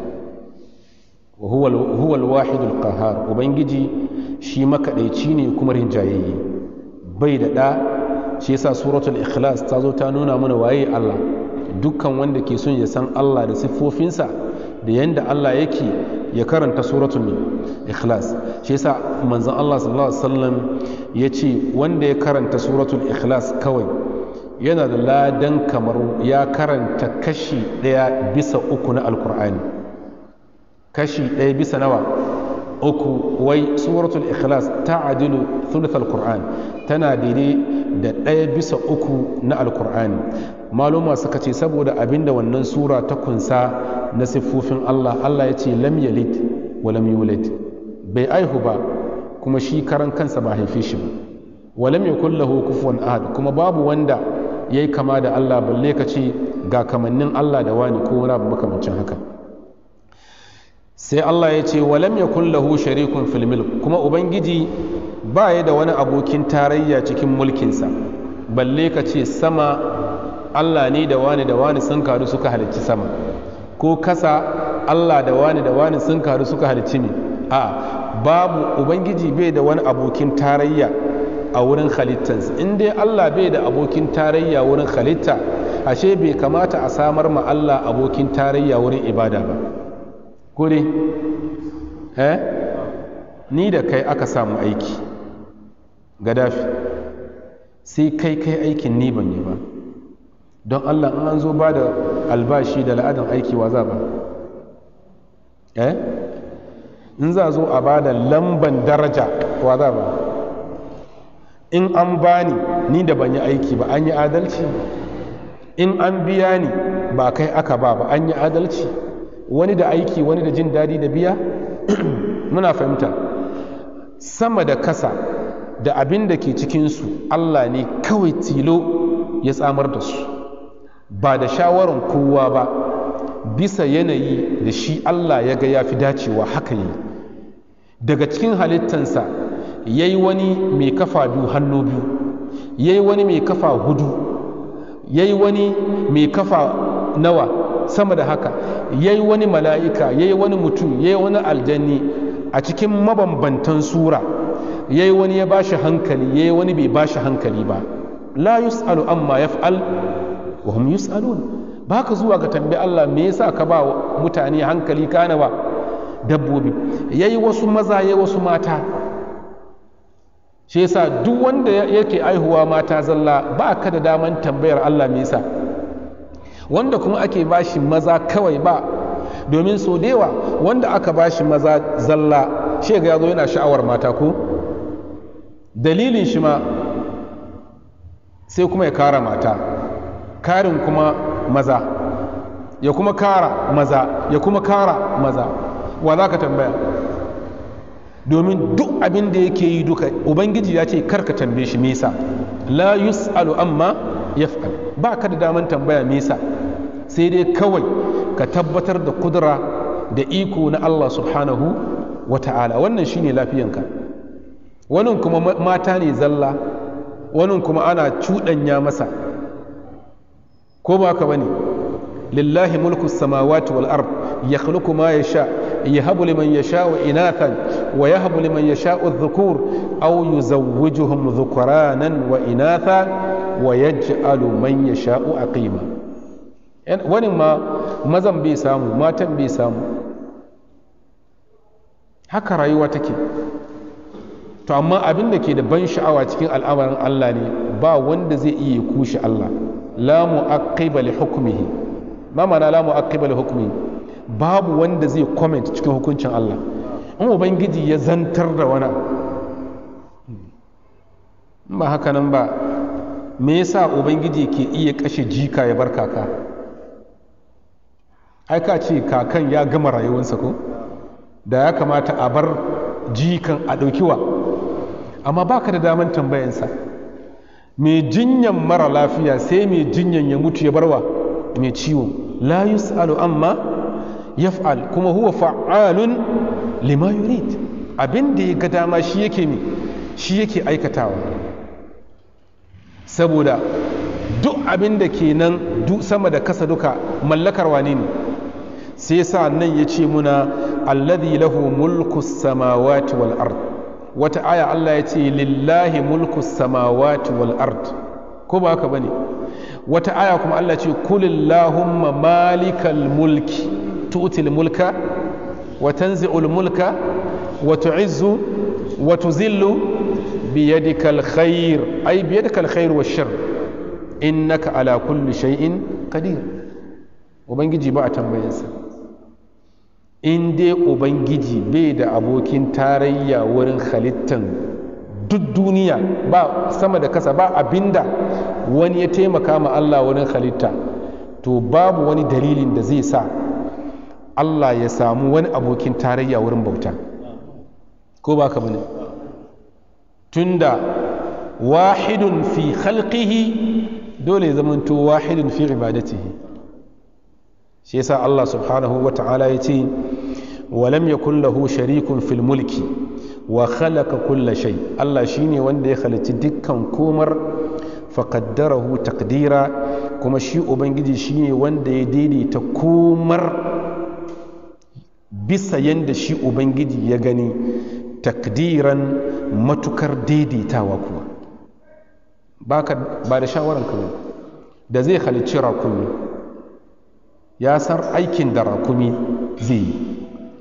wa huwa alwahidul qahar ubangiji shi makaɗaici ne kuma rinjayayye bai da ɗa shi yasa suratul ikhlas ta zo ta nuna mana waye Allah dukkan wanda ke son ya san Allah da siffofinsa da yanda Allah yake ya karanta suratul ikhlas shi yasa manzon Allah sallallahu alaihi wasallam ya ce wanda ya karanta suratul ikhlas kawai yana da ladan kamar ya karanta kashi ɗaya bisa uku na alkur'ani kashi ɗaya bisa nawa uku wai suratul ikhlas ta adilu thuluth alkur'an tana daidai da ɗaya bisa uku na alkur'ani maluma suka ce saboda abinda wannan sura ta kunsa na siffofin Allah Allah ya ce lam yalid wa lam yulad bai aihu ba kuma shi karan kansa ba haife shi ba wa lam yakul lahu kufuwan ahad kuma babu wanda yayi kama da Allah balle ka ce ga kamannin Allah da wani ko wani abu makamancin haka sai Allah ya ce wa lam yakul lahu sharikun fil mulk kuma ubangiji ba ya da wani abokin tarayya cikin mulkinsa balle ka ce sama Allah ne da wani da wani sun karu suka halicci sama ko kasa Allah da wani da wani sun karu suka halicci ne a babu ubangiji bai da wani abokin tarayya a wurin halittansa in dai Allah bai da abokin tarayya wurin halitta ashe bai kamata a samar ma Allah abokin tarayya wurin ibada ba ko dai eh ni da kai aka samu aiki gadafi sai kai kai aikin ni ban yi ba don allah in an zo ba da albashi da la'adin aiki wa za ba eh in za zo a ba da lamban daraja wa za ba in an bani ni da ban yi aiki ba an yi adalci in an biya ni ba kai aka ba ba an yi adalci wani da aiki wani da jin daɗi da biya muna fahimta sama da kasa da abin da ke cikinsu allah ne kawai tilo ya tsamar da su ba da shawarar kowa ba bisa yanayi da shi allah ya ga ya fi dacewa haka yi daga cikin halittansa ya yi wani mai kafa biyu hannu biyu ya yi wani mai kafa hudu ya yi wani mai kafa nawa sama da haka ya yi wani mala'ika ya yi wani mutum ya yi wani aljanni a cikin mabambantan sura ya yi wani ya ba shi hankali ya yi wani bai ba shi hankali ba la yus'alu amma yaf'al wa hum yus'alun ba ka zuwa ga tambayi Allah me yasa ka ba mutane hankali kana ba dabbobi yayi wasu maza yayi wasu mata shi yasa duk wanda yake aihuwa mata zalla ba ka da daman tambayar Allah me yasa wanda kuma ake bashi maza kawai ba domin so da yawa wanda aka bashi maza zalla shi ga yazo yana sha'awar mata ko dalilin shi ma sai kuma ya kara mata karin kuma maza ya kuma kara maza ya kuma kara maza wa za ka tambaya domin duk abin da yake yi duka ubangiji ya ce karka tambaye shi mesa la yus'alu amma yaf'al ba ka da daman tambaya mesa sai dai kawai ka tabbatar da kudura da iko na Allah subhanahu wa ta'ala wannan shine lafiyanka wannan kuma mata ne zalla wannan kuma ana cuɗanya masa ko ba ka bane lillahi mulku samawati wal ard yakhluqu ma yasha yahabu liman yasha'u inathan wa yahabu liman yasha'u adh-dhukur aw yuzawwijuhum dhukranan wa inatha wa yaj'alu man yasha'u aqima wani ma mazan bai samu matan bai samu haka rayuwa take to amma abin da ke da ban sha'awa cikin al'amarin Allah ne ba wanda zai iya kushe Allah la mu'aqqiba li hukmihi ma ma'ana la mu'aqqiba li hukmihi babu wanda zai comment cikin hukuncin Allah in ubangiji ya zantar da wani ba haka nan ba me yasa ubangiji ke iya kashe jika ya bar kaka ai ka ce kakan ya gama rayuwarsa ko da ya kamata a bar jikan a ɗaukiwa amma baka da daman tambayansa mai jinyan mara lafiya sai mai jinyan ya mutu ya barwa mai ciwo la yus'alu amma yaf'al kuma huwa fa'alun lima yurid abin da ya ga dama shi yake ne shi yake aikatawa saboda duk abin da ke nan sama da kasa duka mallakar wane ne sai sa nan ya ce muna alladhi lahu mulku samawati wal ard wata aya Allah ya ce lillahi mulku samawati wal ard ko ba haka bane wata aya kuma Allah ce kulillahumma malikal mulki tu'til mulka wa tanzi'ul mulka wa tu'izzu wa tuzillu biyadikal khair ay biyadikal khair wash shar innaka ala kulli shay'in qadir ubangiji ba a tambayinsa in dai ubangiji bai da abokin tarayya wurin halittan duk duniya ba sama da kasa ba abinda wani ya taimaka ma Allah wurin halitta to babu wani dalilin da zai sa Allah ya samu wani abokin tarayya wurin bauta ko ba ka bane tunda wahidun fi khalqihi dole ya zamanto wahidun fi ibadatihi shi yasa Allah subhanahu wa ta'ala ya ce walam yakun lahu sharikun fil mulki wa khalaqa kulla shay Allah shine wanda ya halicci dukkan komar faqaddarahu taqdira kuma shi ubangiji shine wanda ya daidaita komar bisa yanda shi ubangiji ya gani takdiran matukar daidaitawa kuwa ba da shawaran ka da zai halicci rakumi ya san aikin da rakumi zai yi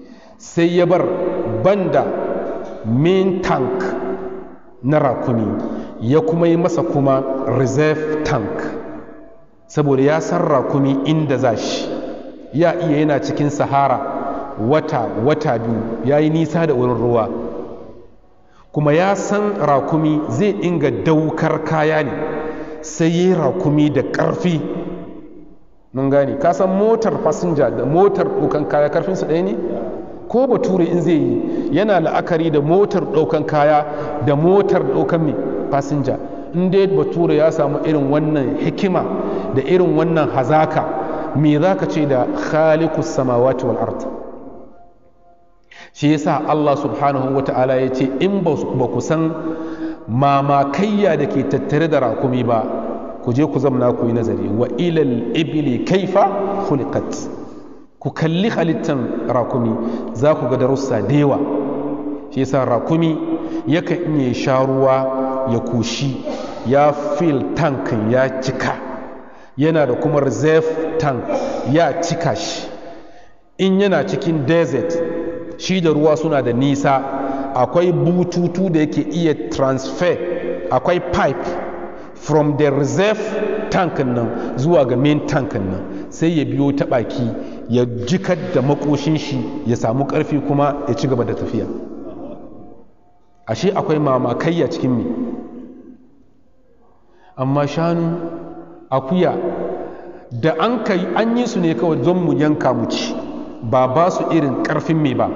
sai ya bar banda main tank na rakumi ya kuma yi masa kuma reserve tank saboda ya san rakumi inda za shi ya iya yana cikin sahara wata wata biyu ya yi nisa da wurin ruwa kuma ya san rakumi zai inga daukar kaya ne sai yi rakumi da ƙarfi mun gane ka san motar fasinja da motar ɗaukan kaya karfinsu ɗaya ne ko bature in zai yi yana la'akari da motar ɗaukan kaya da motar ɗaukan mai fasinja in dai bature ya samu irin wannan hikima da irin wannan hazaka me za ka ce da khalikus samawati wal ard shi yasa Allah subhanahu wa ta'ala ya ce in ba ku san mamakayya da ke tattare da rakumi ba ku je ku zamna ku yi nazari wa ilal ibili kaifa khuliqat ku kalli halittan rakumi za ku ga darussa da yawa shi yasa rakumi yakan iya sha ruwa ya kushi ya fil tankin ya cika yana da kuma reserve tank ya cika shi in yana cikin desert shi da ruwa suna da nisa akwai bututu da yake iya transfer akwai pipe from the reserve tank nan zuwa ga main tank nan sai ya biyo ta baki ya jikar da makoshin shi ya samu karfi kuma ya ci gaba da tafiya ashe akwai mamakayya cikin me amma shanu akuya da an kai an yi su ne kawai don mu yanka mu ci ba ba su irin karfin me ba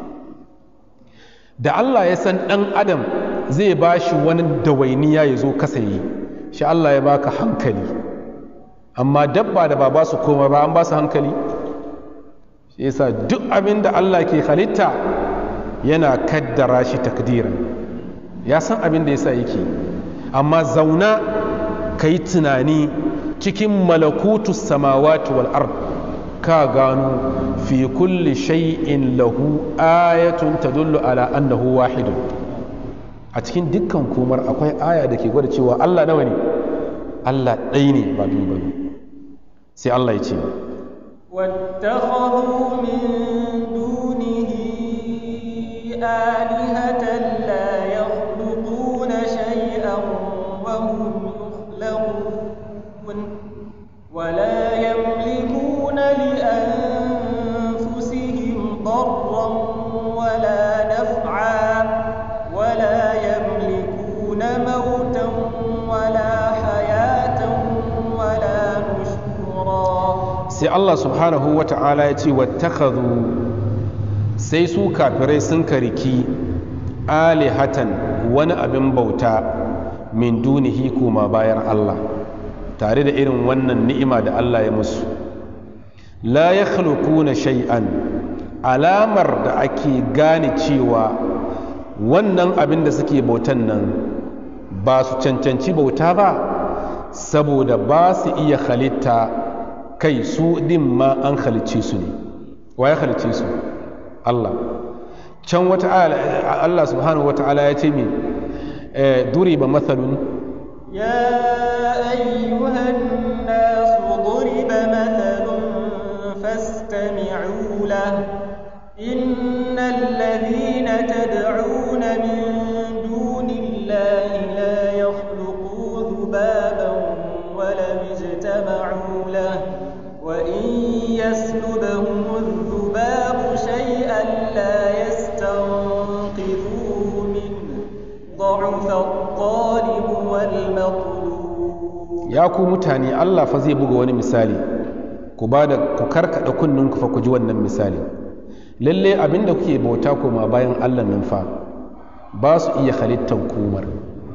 da Allah ya san ɗan adam zai ba shi wani dawainiya ya zo kasa yi shi Allah ya baka hankali amma dabba da ba ba su koma ba an ba su hankali shi yasa duk abin da Allah ke halitta yana kaddara shi takdiran ya san abin da yasa yake amma zauna ka yi tunani cikin malakutu samawati wal ard ka gano fi kulli shay'in lahu ayatun tadullu ala annahu wahidun a cikin dukkan komar akwai aya da ke gwada cewa Allah nawa ne Allah ɗaya ne ba biyu ba sai Allah ya ce واتخذوا من دونه آلهة لا يخلقون شيئا وهم يخلقون ولا يملكون لأنفسهم ضرا ولا نفعا ولا يملكون موتا ولا حياة ولا نشورا sai Allah subhanahu wa ta'ala ya ce wattakhadhu sai su kafirai sun kariki alihatan wani abin bauta min dunihi kuma bayan Allah tare da irin wannan ni'ima da Allah ya musu la ya na shay'an alamar da ake gane cewa wannan abin da suke bautan nan ba su cancanci bauta ba saboda ba su iya halitta kai su din ma an halicce su ne wa ya halicce su Allah can wata Allah subhanahu wa ta'ala ya ce mi duri ba matsalun يا أيها الناس ضرب مثل فاستمعوا له إن الذين تدعون من دون الله لا يخلقوا ذبابا ولم اجتمعوا له وإن يسلبهم الذباب شيئا لا يستنقذوه منه ضعف الطالب والمطلوب ya ku mutane Allah fa zai buga wani misali ku ba da ku karkada kunninku fa ku ji wannan misali lalle abinda kuke bauta koma bayan Allah nan fa ba su iya halittan komar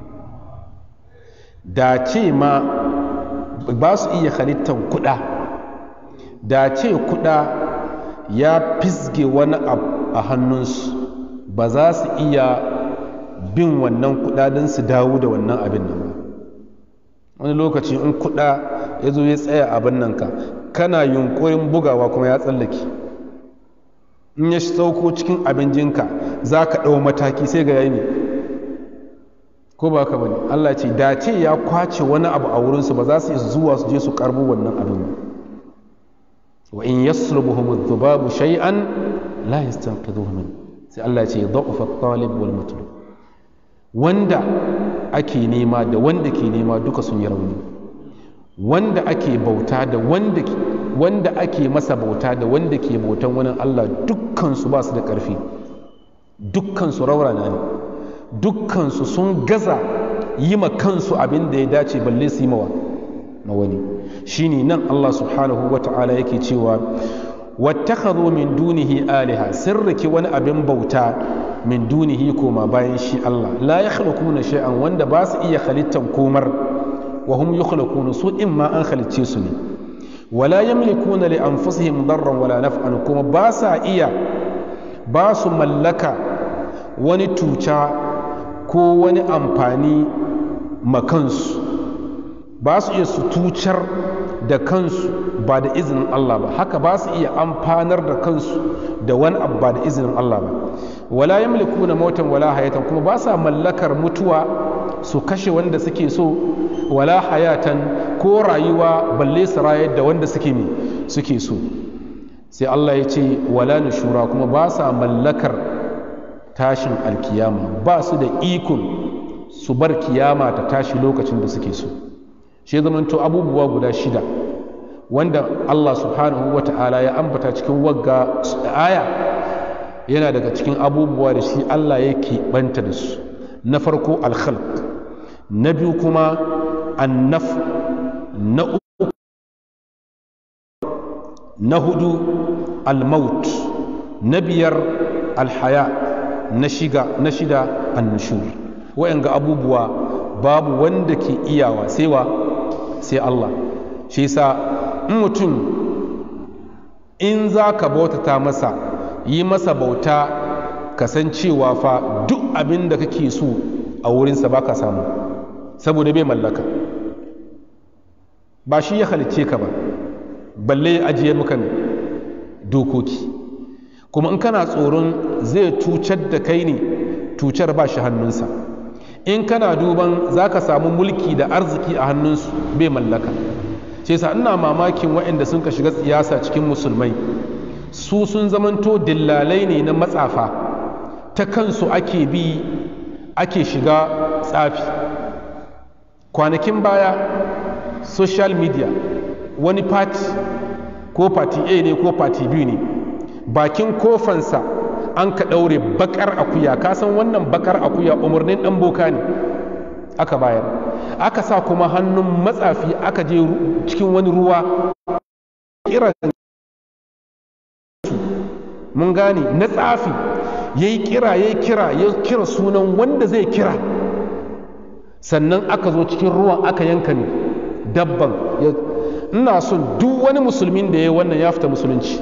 da ce ma ba su iya halittan kuɗa da ce kuɗa ya fisge wani abu a hannunsu ba za su iya bin wannan kuɗa don su dawo da wannan abin nan ba wani lokaci in kuɗa ya zo ya tsaya abin nan ka kana yunkurin bugawa kuma ya tsallake in ya sauko cikin abincinka za ka ɗau mataki sai ga yayi ne ko ba ka bane Allah ce da ce ya kwace wani abu a wurinsu ba za su iya zuwa su je su karbo wannan abin ba wa in yaslubuhum adh-dhubabu shay'an la yastanqidhuhu min sai Allah ya ce da'ufa at-talib wal matlub wanda ake nema da wanda ke nema duka sun yi rauni wanda ake bauta da wanda wanda ake masa bauta da wanda ke bautan wani Allah dukkan su ba su da ƙarfi dukkan su raurana ne dukkan su sun gaza yi ma kansu abin da ya dace balle su yi mawa na wani shine nan Allah subhanahu wa ta'ala yake cewa wattakhadhu min dunihi aliha sirriki wani abin bauta min dunihi koma bayan shi Allah la yakhluquna shay'an wanda ba su iya halittan komar wa hum yukhlaquna su in ma an halicce su ne wala yamlikuna li anfusihim darran wala naf'an kuma ba sa iya ba su mallaka wani tuca ko wani amfani makansu ba su iya su tucar da kansu ba da izinin Allah ba haka ba su iya amfanar da kansu da wani abu ba da izinin Allah ba wala yamliku na mautan wala hayatan kuma ba sa mallakar mutuwa su kashe wanda suke so wala hayatan ko rayuwa balle su rayar da wanda suke ne suke so sai Allah ya ce wala nushura kuma ba sa mallakar tashin alkiyama ba su da ikon su bar kiyama ta tashi lokacin da suke so shi zamanto abubuwa guda shida wanda Allah subhanahu wa ta'ala ya ambata cikin wagga aya yana daga cikin abubuwa da shi Allah yake banta da su na farko alkhalq na biyu kuma annaf na uku na hudu almaut na biyar alhaya na shiga na shida annushur wa'anga abubuwa babu wanda ke iyawa sai wa sai Allah shi yasa in mutum in za ka bautata masa yi masa bauta kasancewa fa duk abin da kake so a wurinsa ba ka samu saboda bai mallaka ba shi ya halicce ka ba balle ya ajiye maka dokoki kuma in kana tsoron zai tucar da kai ne tucar ba shi hannunsa in kana duban za ka samu mulki da arziki a hannunsu bai mallaka ce sa ina mamakin waɗanda sun ka shiga siyasa cikin musulmai su sun zamanto dillalai ne na matsafa ta kansu ake bi ake shiga tsafi kwanakin baya social media wani party ko party a ne ko party b ne bakin kofansa an ka ɗaure bakar akuya kasan wannan bakar akuya umarnin ɗan boka ne aka bayar aka sa kuma hannun matsafi aka je cikin wani ruwa kira mun gane na tsafi ya yi kira ya yi kira ya kira sunan wanda zai kira sannan aka zo cikin ruwan aka yanka ne dabban ina son duk wani musulmin da ya yi wannan ya fita musulunci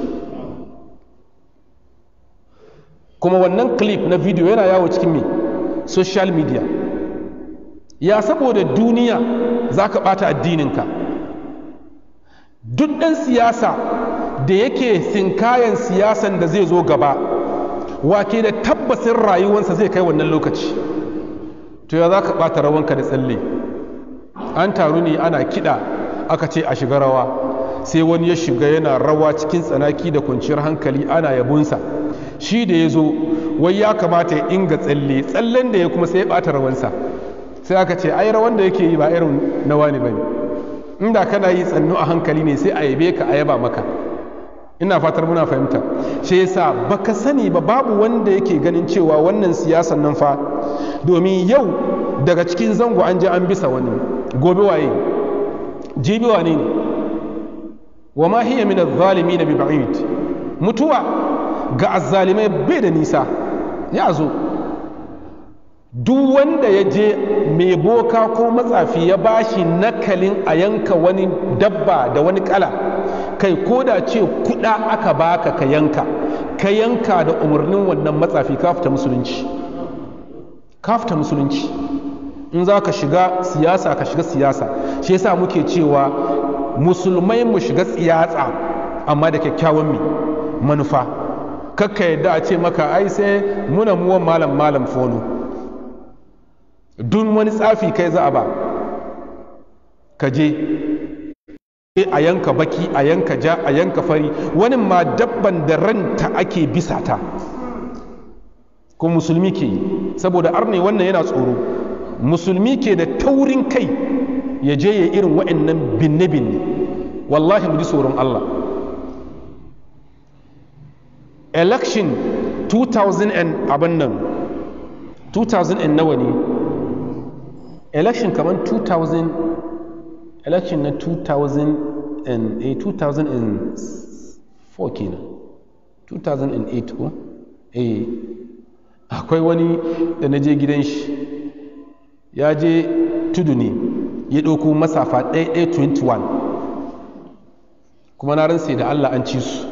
kuma wannan clip na video yana yawo cikin me social media ya saboda duniya za ka ɓata addininka duk ɗan siyasa da yake sinkayen siyasan da zai zo gaba wake da tabbasin rayuwansa zai kai wannan lokaci to ya za ka ɓata rawanka da tsalle an taru ne ana kiɗa aka ce a shiga rawa sai wani ya shiga yana rawa cikin tsanaki da kwanciyar hankali ana yabunsa shi da ya zo wai ya kamata ya inga tsalle tsallen da ya kuma sai ya ɓata rawansa sai aka ce ai rawan da yake yi ba irin na wani bane inda kana yi tsannu a hankali ne sai a yabe ka a yaba maka ina fatar muna fahimta shi yasa baka sani ba babu wanda yake ganin cewa wannan siyasan nan fa domin yau daga cikin zango an je an bisa wani gobe waye jibi wane ne wa ma hiya min adh-dhalimin bi ba'id mutuwa ga azzalimai bai da nisa ya zo duk wanda ya je mai boka ko matsafi ya bashi nakalin a yanka wani dabba da wani kala kai ko da ce kuda aka baka ka yanka ka yanka da umarnin wannan matsafi ka fita musulunci ka fita musulunci in za ka shiga siyasa ka shiga siyasa shi yasa muke cewa musulmai mu shiga siyasa amma da kyakkyawan mi manufa kakka yadda a ce maka ai sai muna muwan malam malam fono duk wani tsafi kai za a ba ka je a yanka baki a yanka ja a yanka fari wani ma dabban da ranta ake bisa ta ko musulmi ke yi saboda arne wannan yana tsoro musulmi ke da taurin kai ya je ya irin wa'annan binne-binne wallahi mu ji tsoron Allah election 2000 and abin nan 2000 and nawa ne election kamar 2000 election na 2000 and eh, 2004 kenan 2008 ko eh akwai wani da na je gidan shi ya je tudu ne ya ɗauko masafa 1121 kuma na ransa da Allah an ci su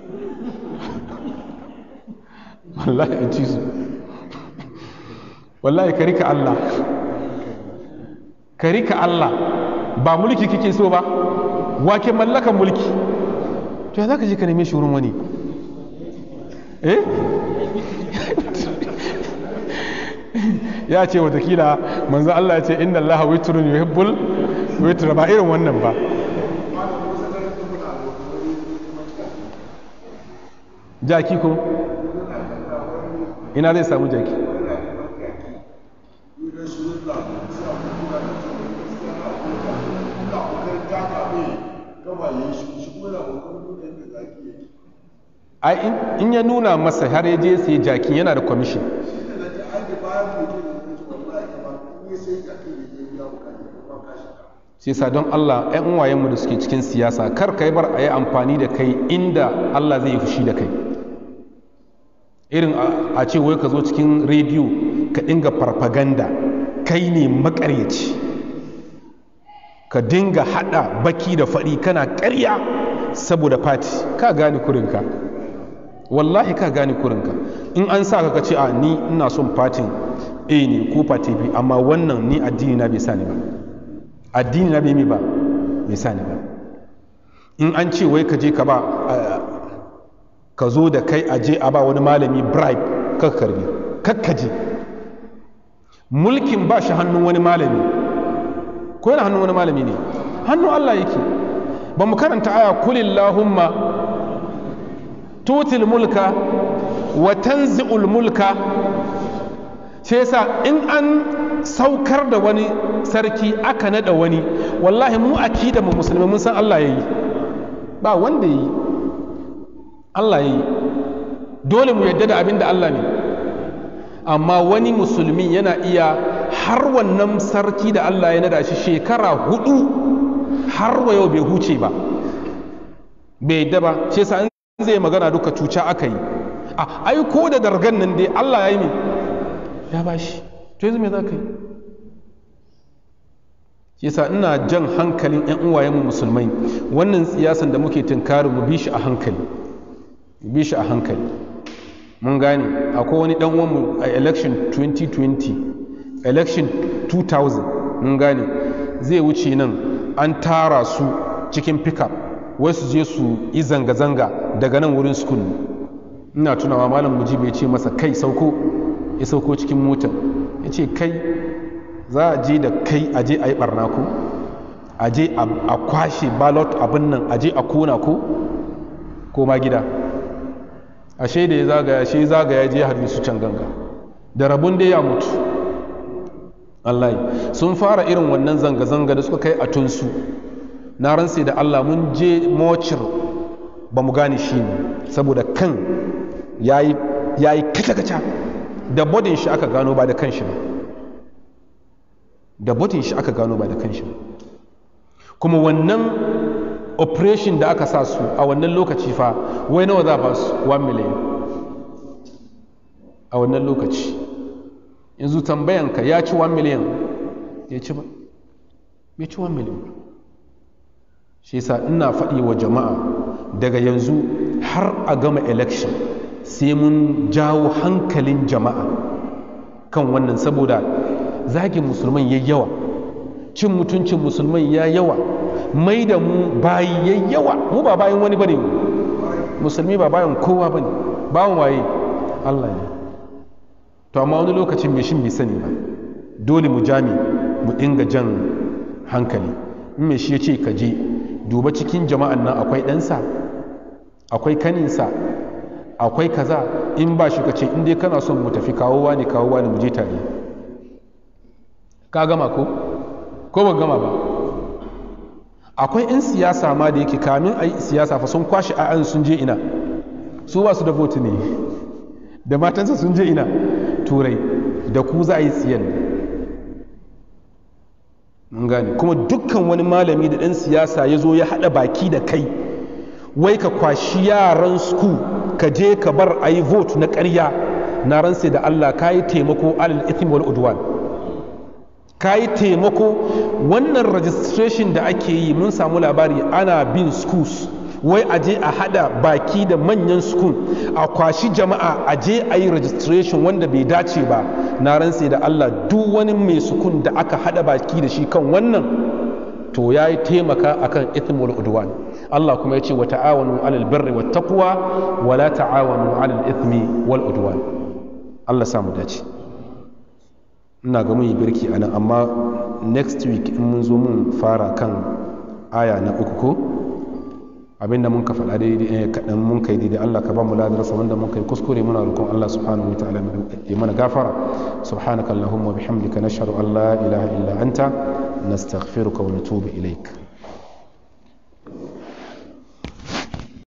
wallahi an ci su wallahi ka rika Allah ka rika Allah ba mulki kike so ba wake mallakan mulki to ya za ka je ka neme shi wurin wani eh ya ce watakila manzo Allah ya ce inna Allah witrun yuhibbul witra ba irin wannan ba jaki ko ina zai samu jaki ai in ya nuna masa har ya je sai jakin yana da kwamishin sai sa don Allah ‘yan uwayenmu da suke cikin siyasa kar kai bar a yi amfani da kai inda Allah zai yi fushi da kai irin a ce wai ka zo cikin rediyo ka dinga farfaganda kai ne makaryaci ka dinga hada baki da faɗi kana ƙarya saboda fati ka gane kurinka wallahi ka gane kurinka in an sa ka ce a ni ina son fatin a ne ko fati b amma wannan ni addini na bai sani ba addini na bai mi ba bai sani ba in an ce wai ka je ka ba ka zo da kai aje a ba wani malami bribe kakkarbi kakkaje mulkin ba shi hannun wani malami ko yana hannun wani malami ne hannun Allah yake ba mu karanta aya kulillahumma tutil mulka wa tanzi'ul mulka sai yasa in an saukar da wani sarki aka nada wani wallahi mu akida mu musulmi mun san Allah yayi ba wanda yayi Allah yayi dole mu yadda da abin da Allah ne amma wani musulmi yana iya har wannan sarki da Allah ya nada shi shekara hudu har wa yau bai huce ba bai yadda ba shi yasa in zai magana duka cuca aka yi a ai ko da dargan nan dai Allah ya yi ne ya bashi to yanzu me za ka yi shi yasa ina jan hankalin yan uwayenmu musulmai wannan siyasan da muke tunkarin mu bi shi a hankali bi shi a hankali mun gane akwai wani dan uwanmu a election 2020 election 2000 mun gane zai wuce nan an tara su cikin pickup wai su je su yi zanga-zanga daga nan wurin school ina tunawa malam mujibu ya ce masa kai sauko ya sauko cikin motar ya ce kai za a je da kai a je a yi barna ko a je a kwashe ballot abin nan a je a kona ko ko ma gida ashe da ya zagaya shi zagaya je harbi su can ganga da rabun da ya mutu Allah sun fara irin wannan zanga-zanga da suka kai a tunsu na ransa da Allah mun je mocir ba mu gane shi ne saboda kan ya yi kaca-kaca da bodin shi aka gano ba da kan shi ba da bodin shi aka gano ba da kan shi ba kuma wannan operation da aka sa su a wannan lokaci fa wai nawa za ba su 1 million a wannan lokaci yanzu tambayanka ya ci 1 million ya ci ba ya ci 1 million shi yasa ina faɗi wa jama'a daga yanzu har a gama election sai mun jawo hankalin jama'a kan wannan saboda zagin musulman ya yawa cin mutuncin musulman ya yawa mai da mu bayi ya yawa mu ba bayan wani bane musulmi ba bayan kowa bane bawan waye Allah ne to amma wani lokacin mai shin bai sani ba dole mu jami mu dinga jan hankali in mai shi ya ce ka je duba cikin jama'an nan akwai ɗansa akwai kaninsa akwai kaza in ba shi ka ce in dai kana son mu tafi kawowa ne kawowa ne mu je tare ka gama ko ko ba gama ba akwai 'yan siyasa ma da yake kamin a yi siyasa fa sun kwashe a'an sun je ina su ba su da vote ne da matansa sun je ina turai da ku za a yi tsiyan mun gane kuma dukkan wani malami da ɗan siyasa ya zo ya haɗa baki da kai wai ka kwashi yaran sku ka je ka bar a yi vote na ƙarya na ransa da allah ka yi taimako alal ithim wal udwan ka yi taimako wannan registration da ake yi mun samu labari ana bin schools wai a je a hada baki da manyan school a kwashi jama'a a je a yi registration wanda bai dace ba na rantse da Allah duk wani mai sukun da aka hada baki da shi kan wannan to ya yi taimaka akan ithim wal udwan Allah kuma ya ce wa ta'awanu alal birri wat taqwa wa la ta'awanu alal ithmi wal udwan Allah samu dace ina ga mun yi birki anan amma next week in mun zo mun fara kan aya na uku ko abinda mun ka faɗa daidai kaɗan mun kai daidai Allah ka ba mu ladarsa wanda mun kai kuskure muna roƙon Allah subhanahu wa ta'ala ya mana gafara subhanaka allahumma bihamdika nashhadu an la ilaha illa anta nastaghfiruka wa natubu ilaik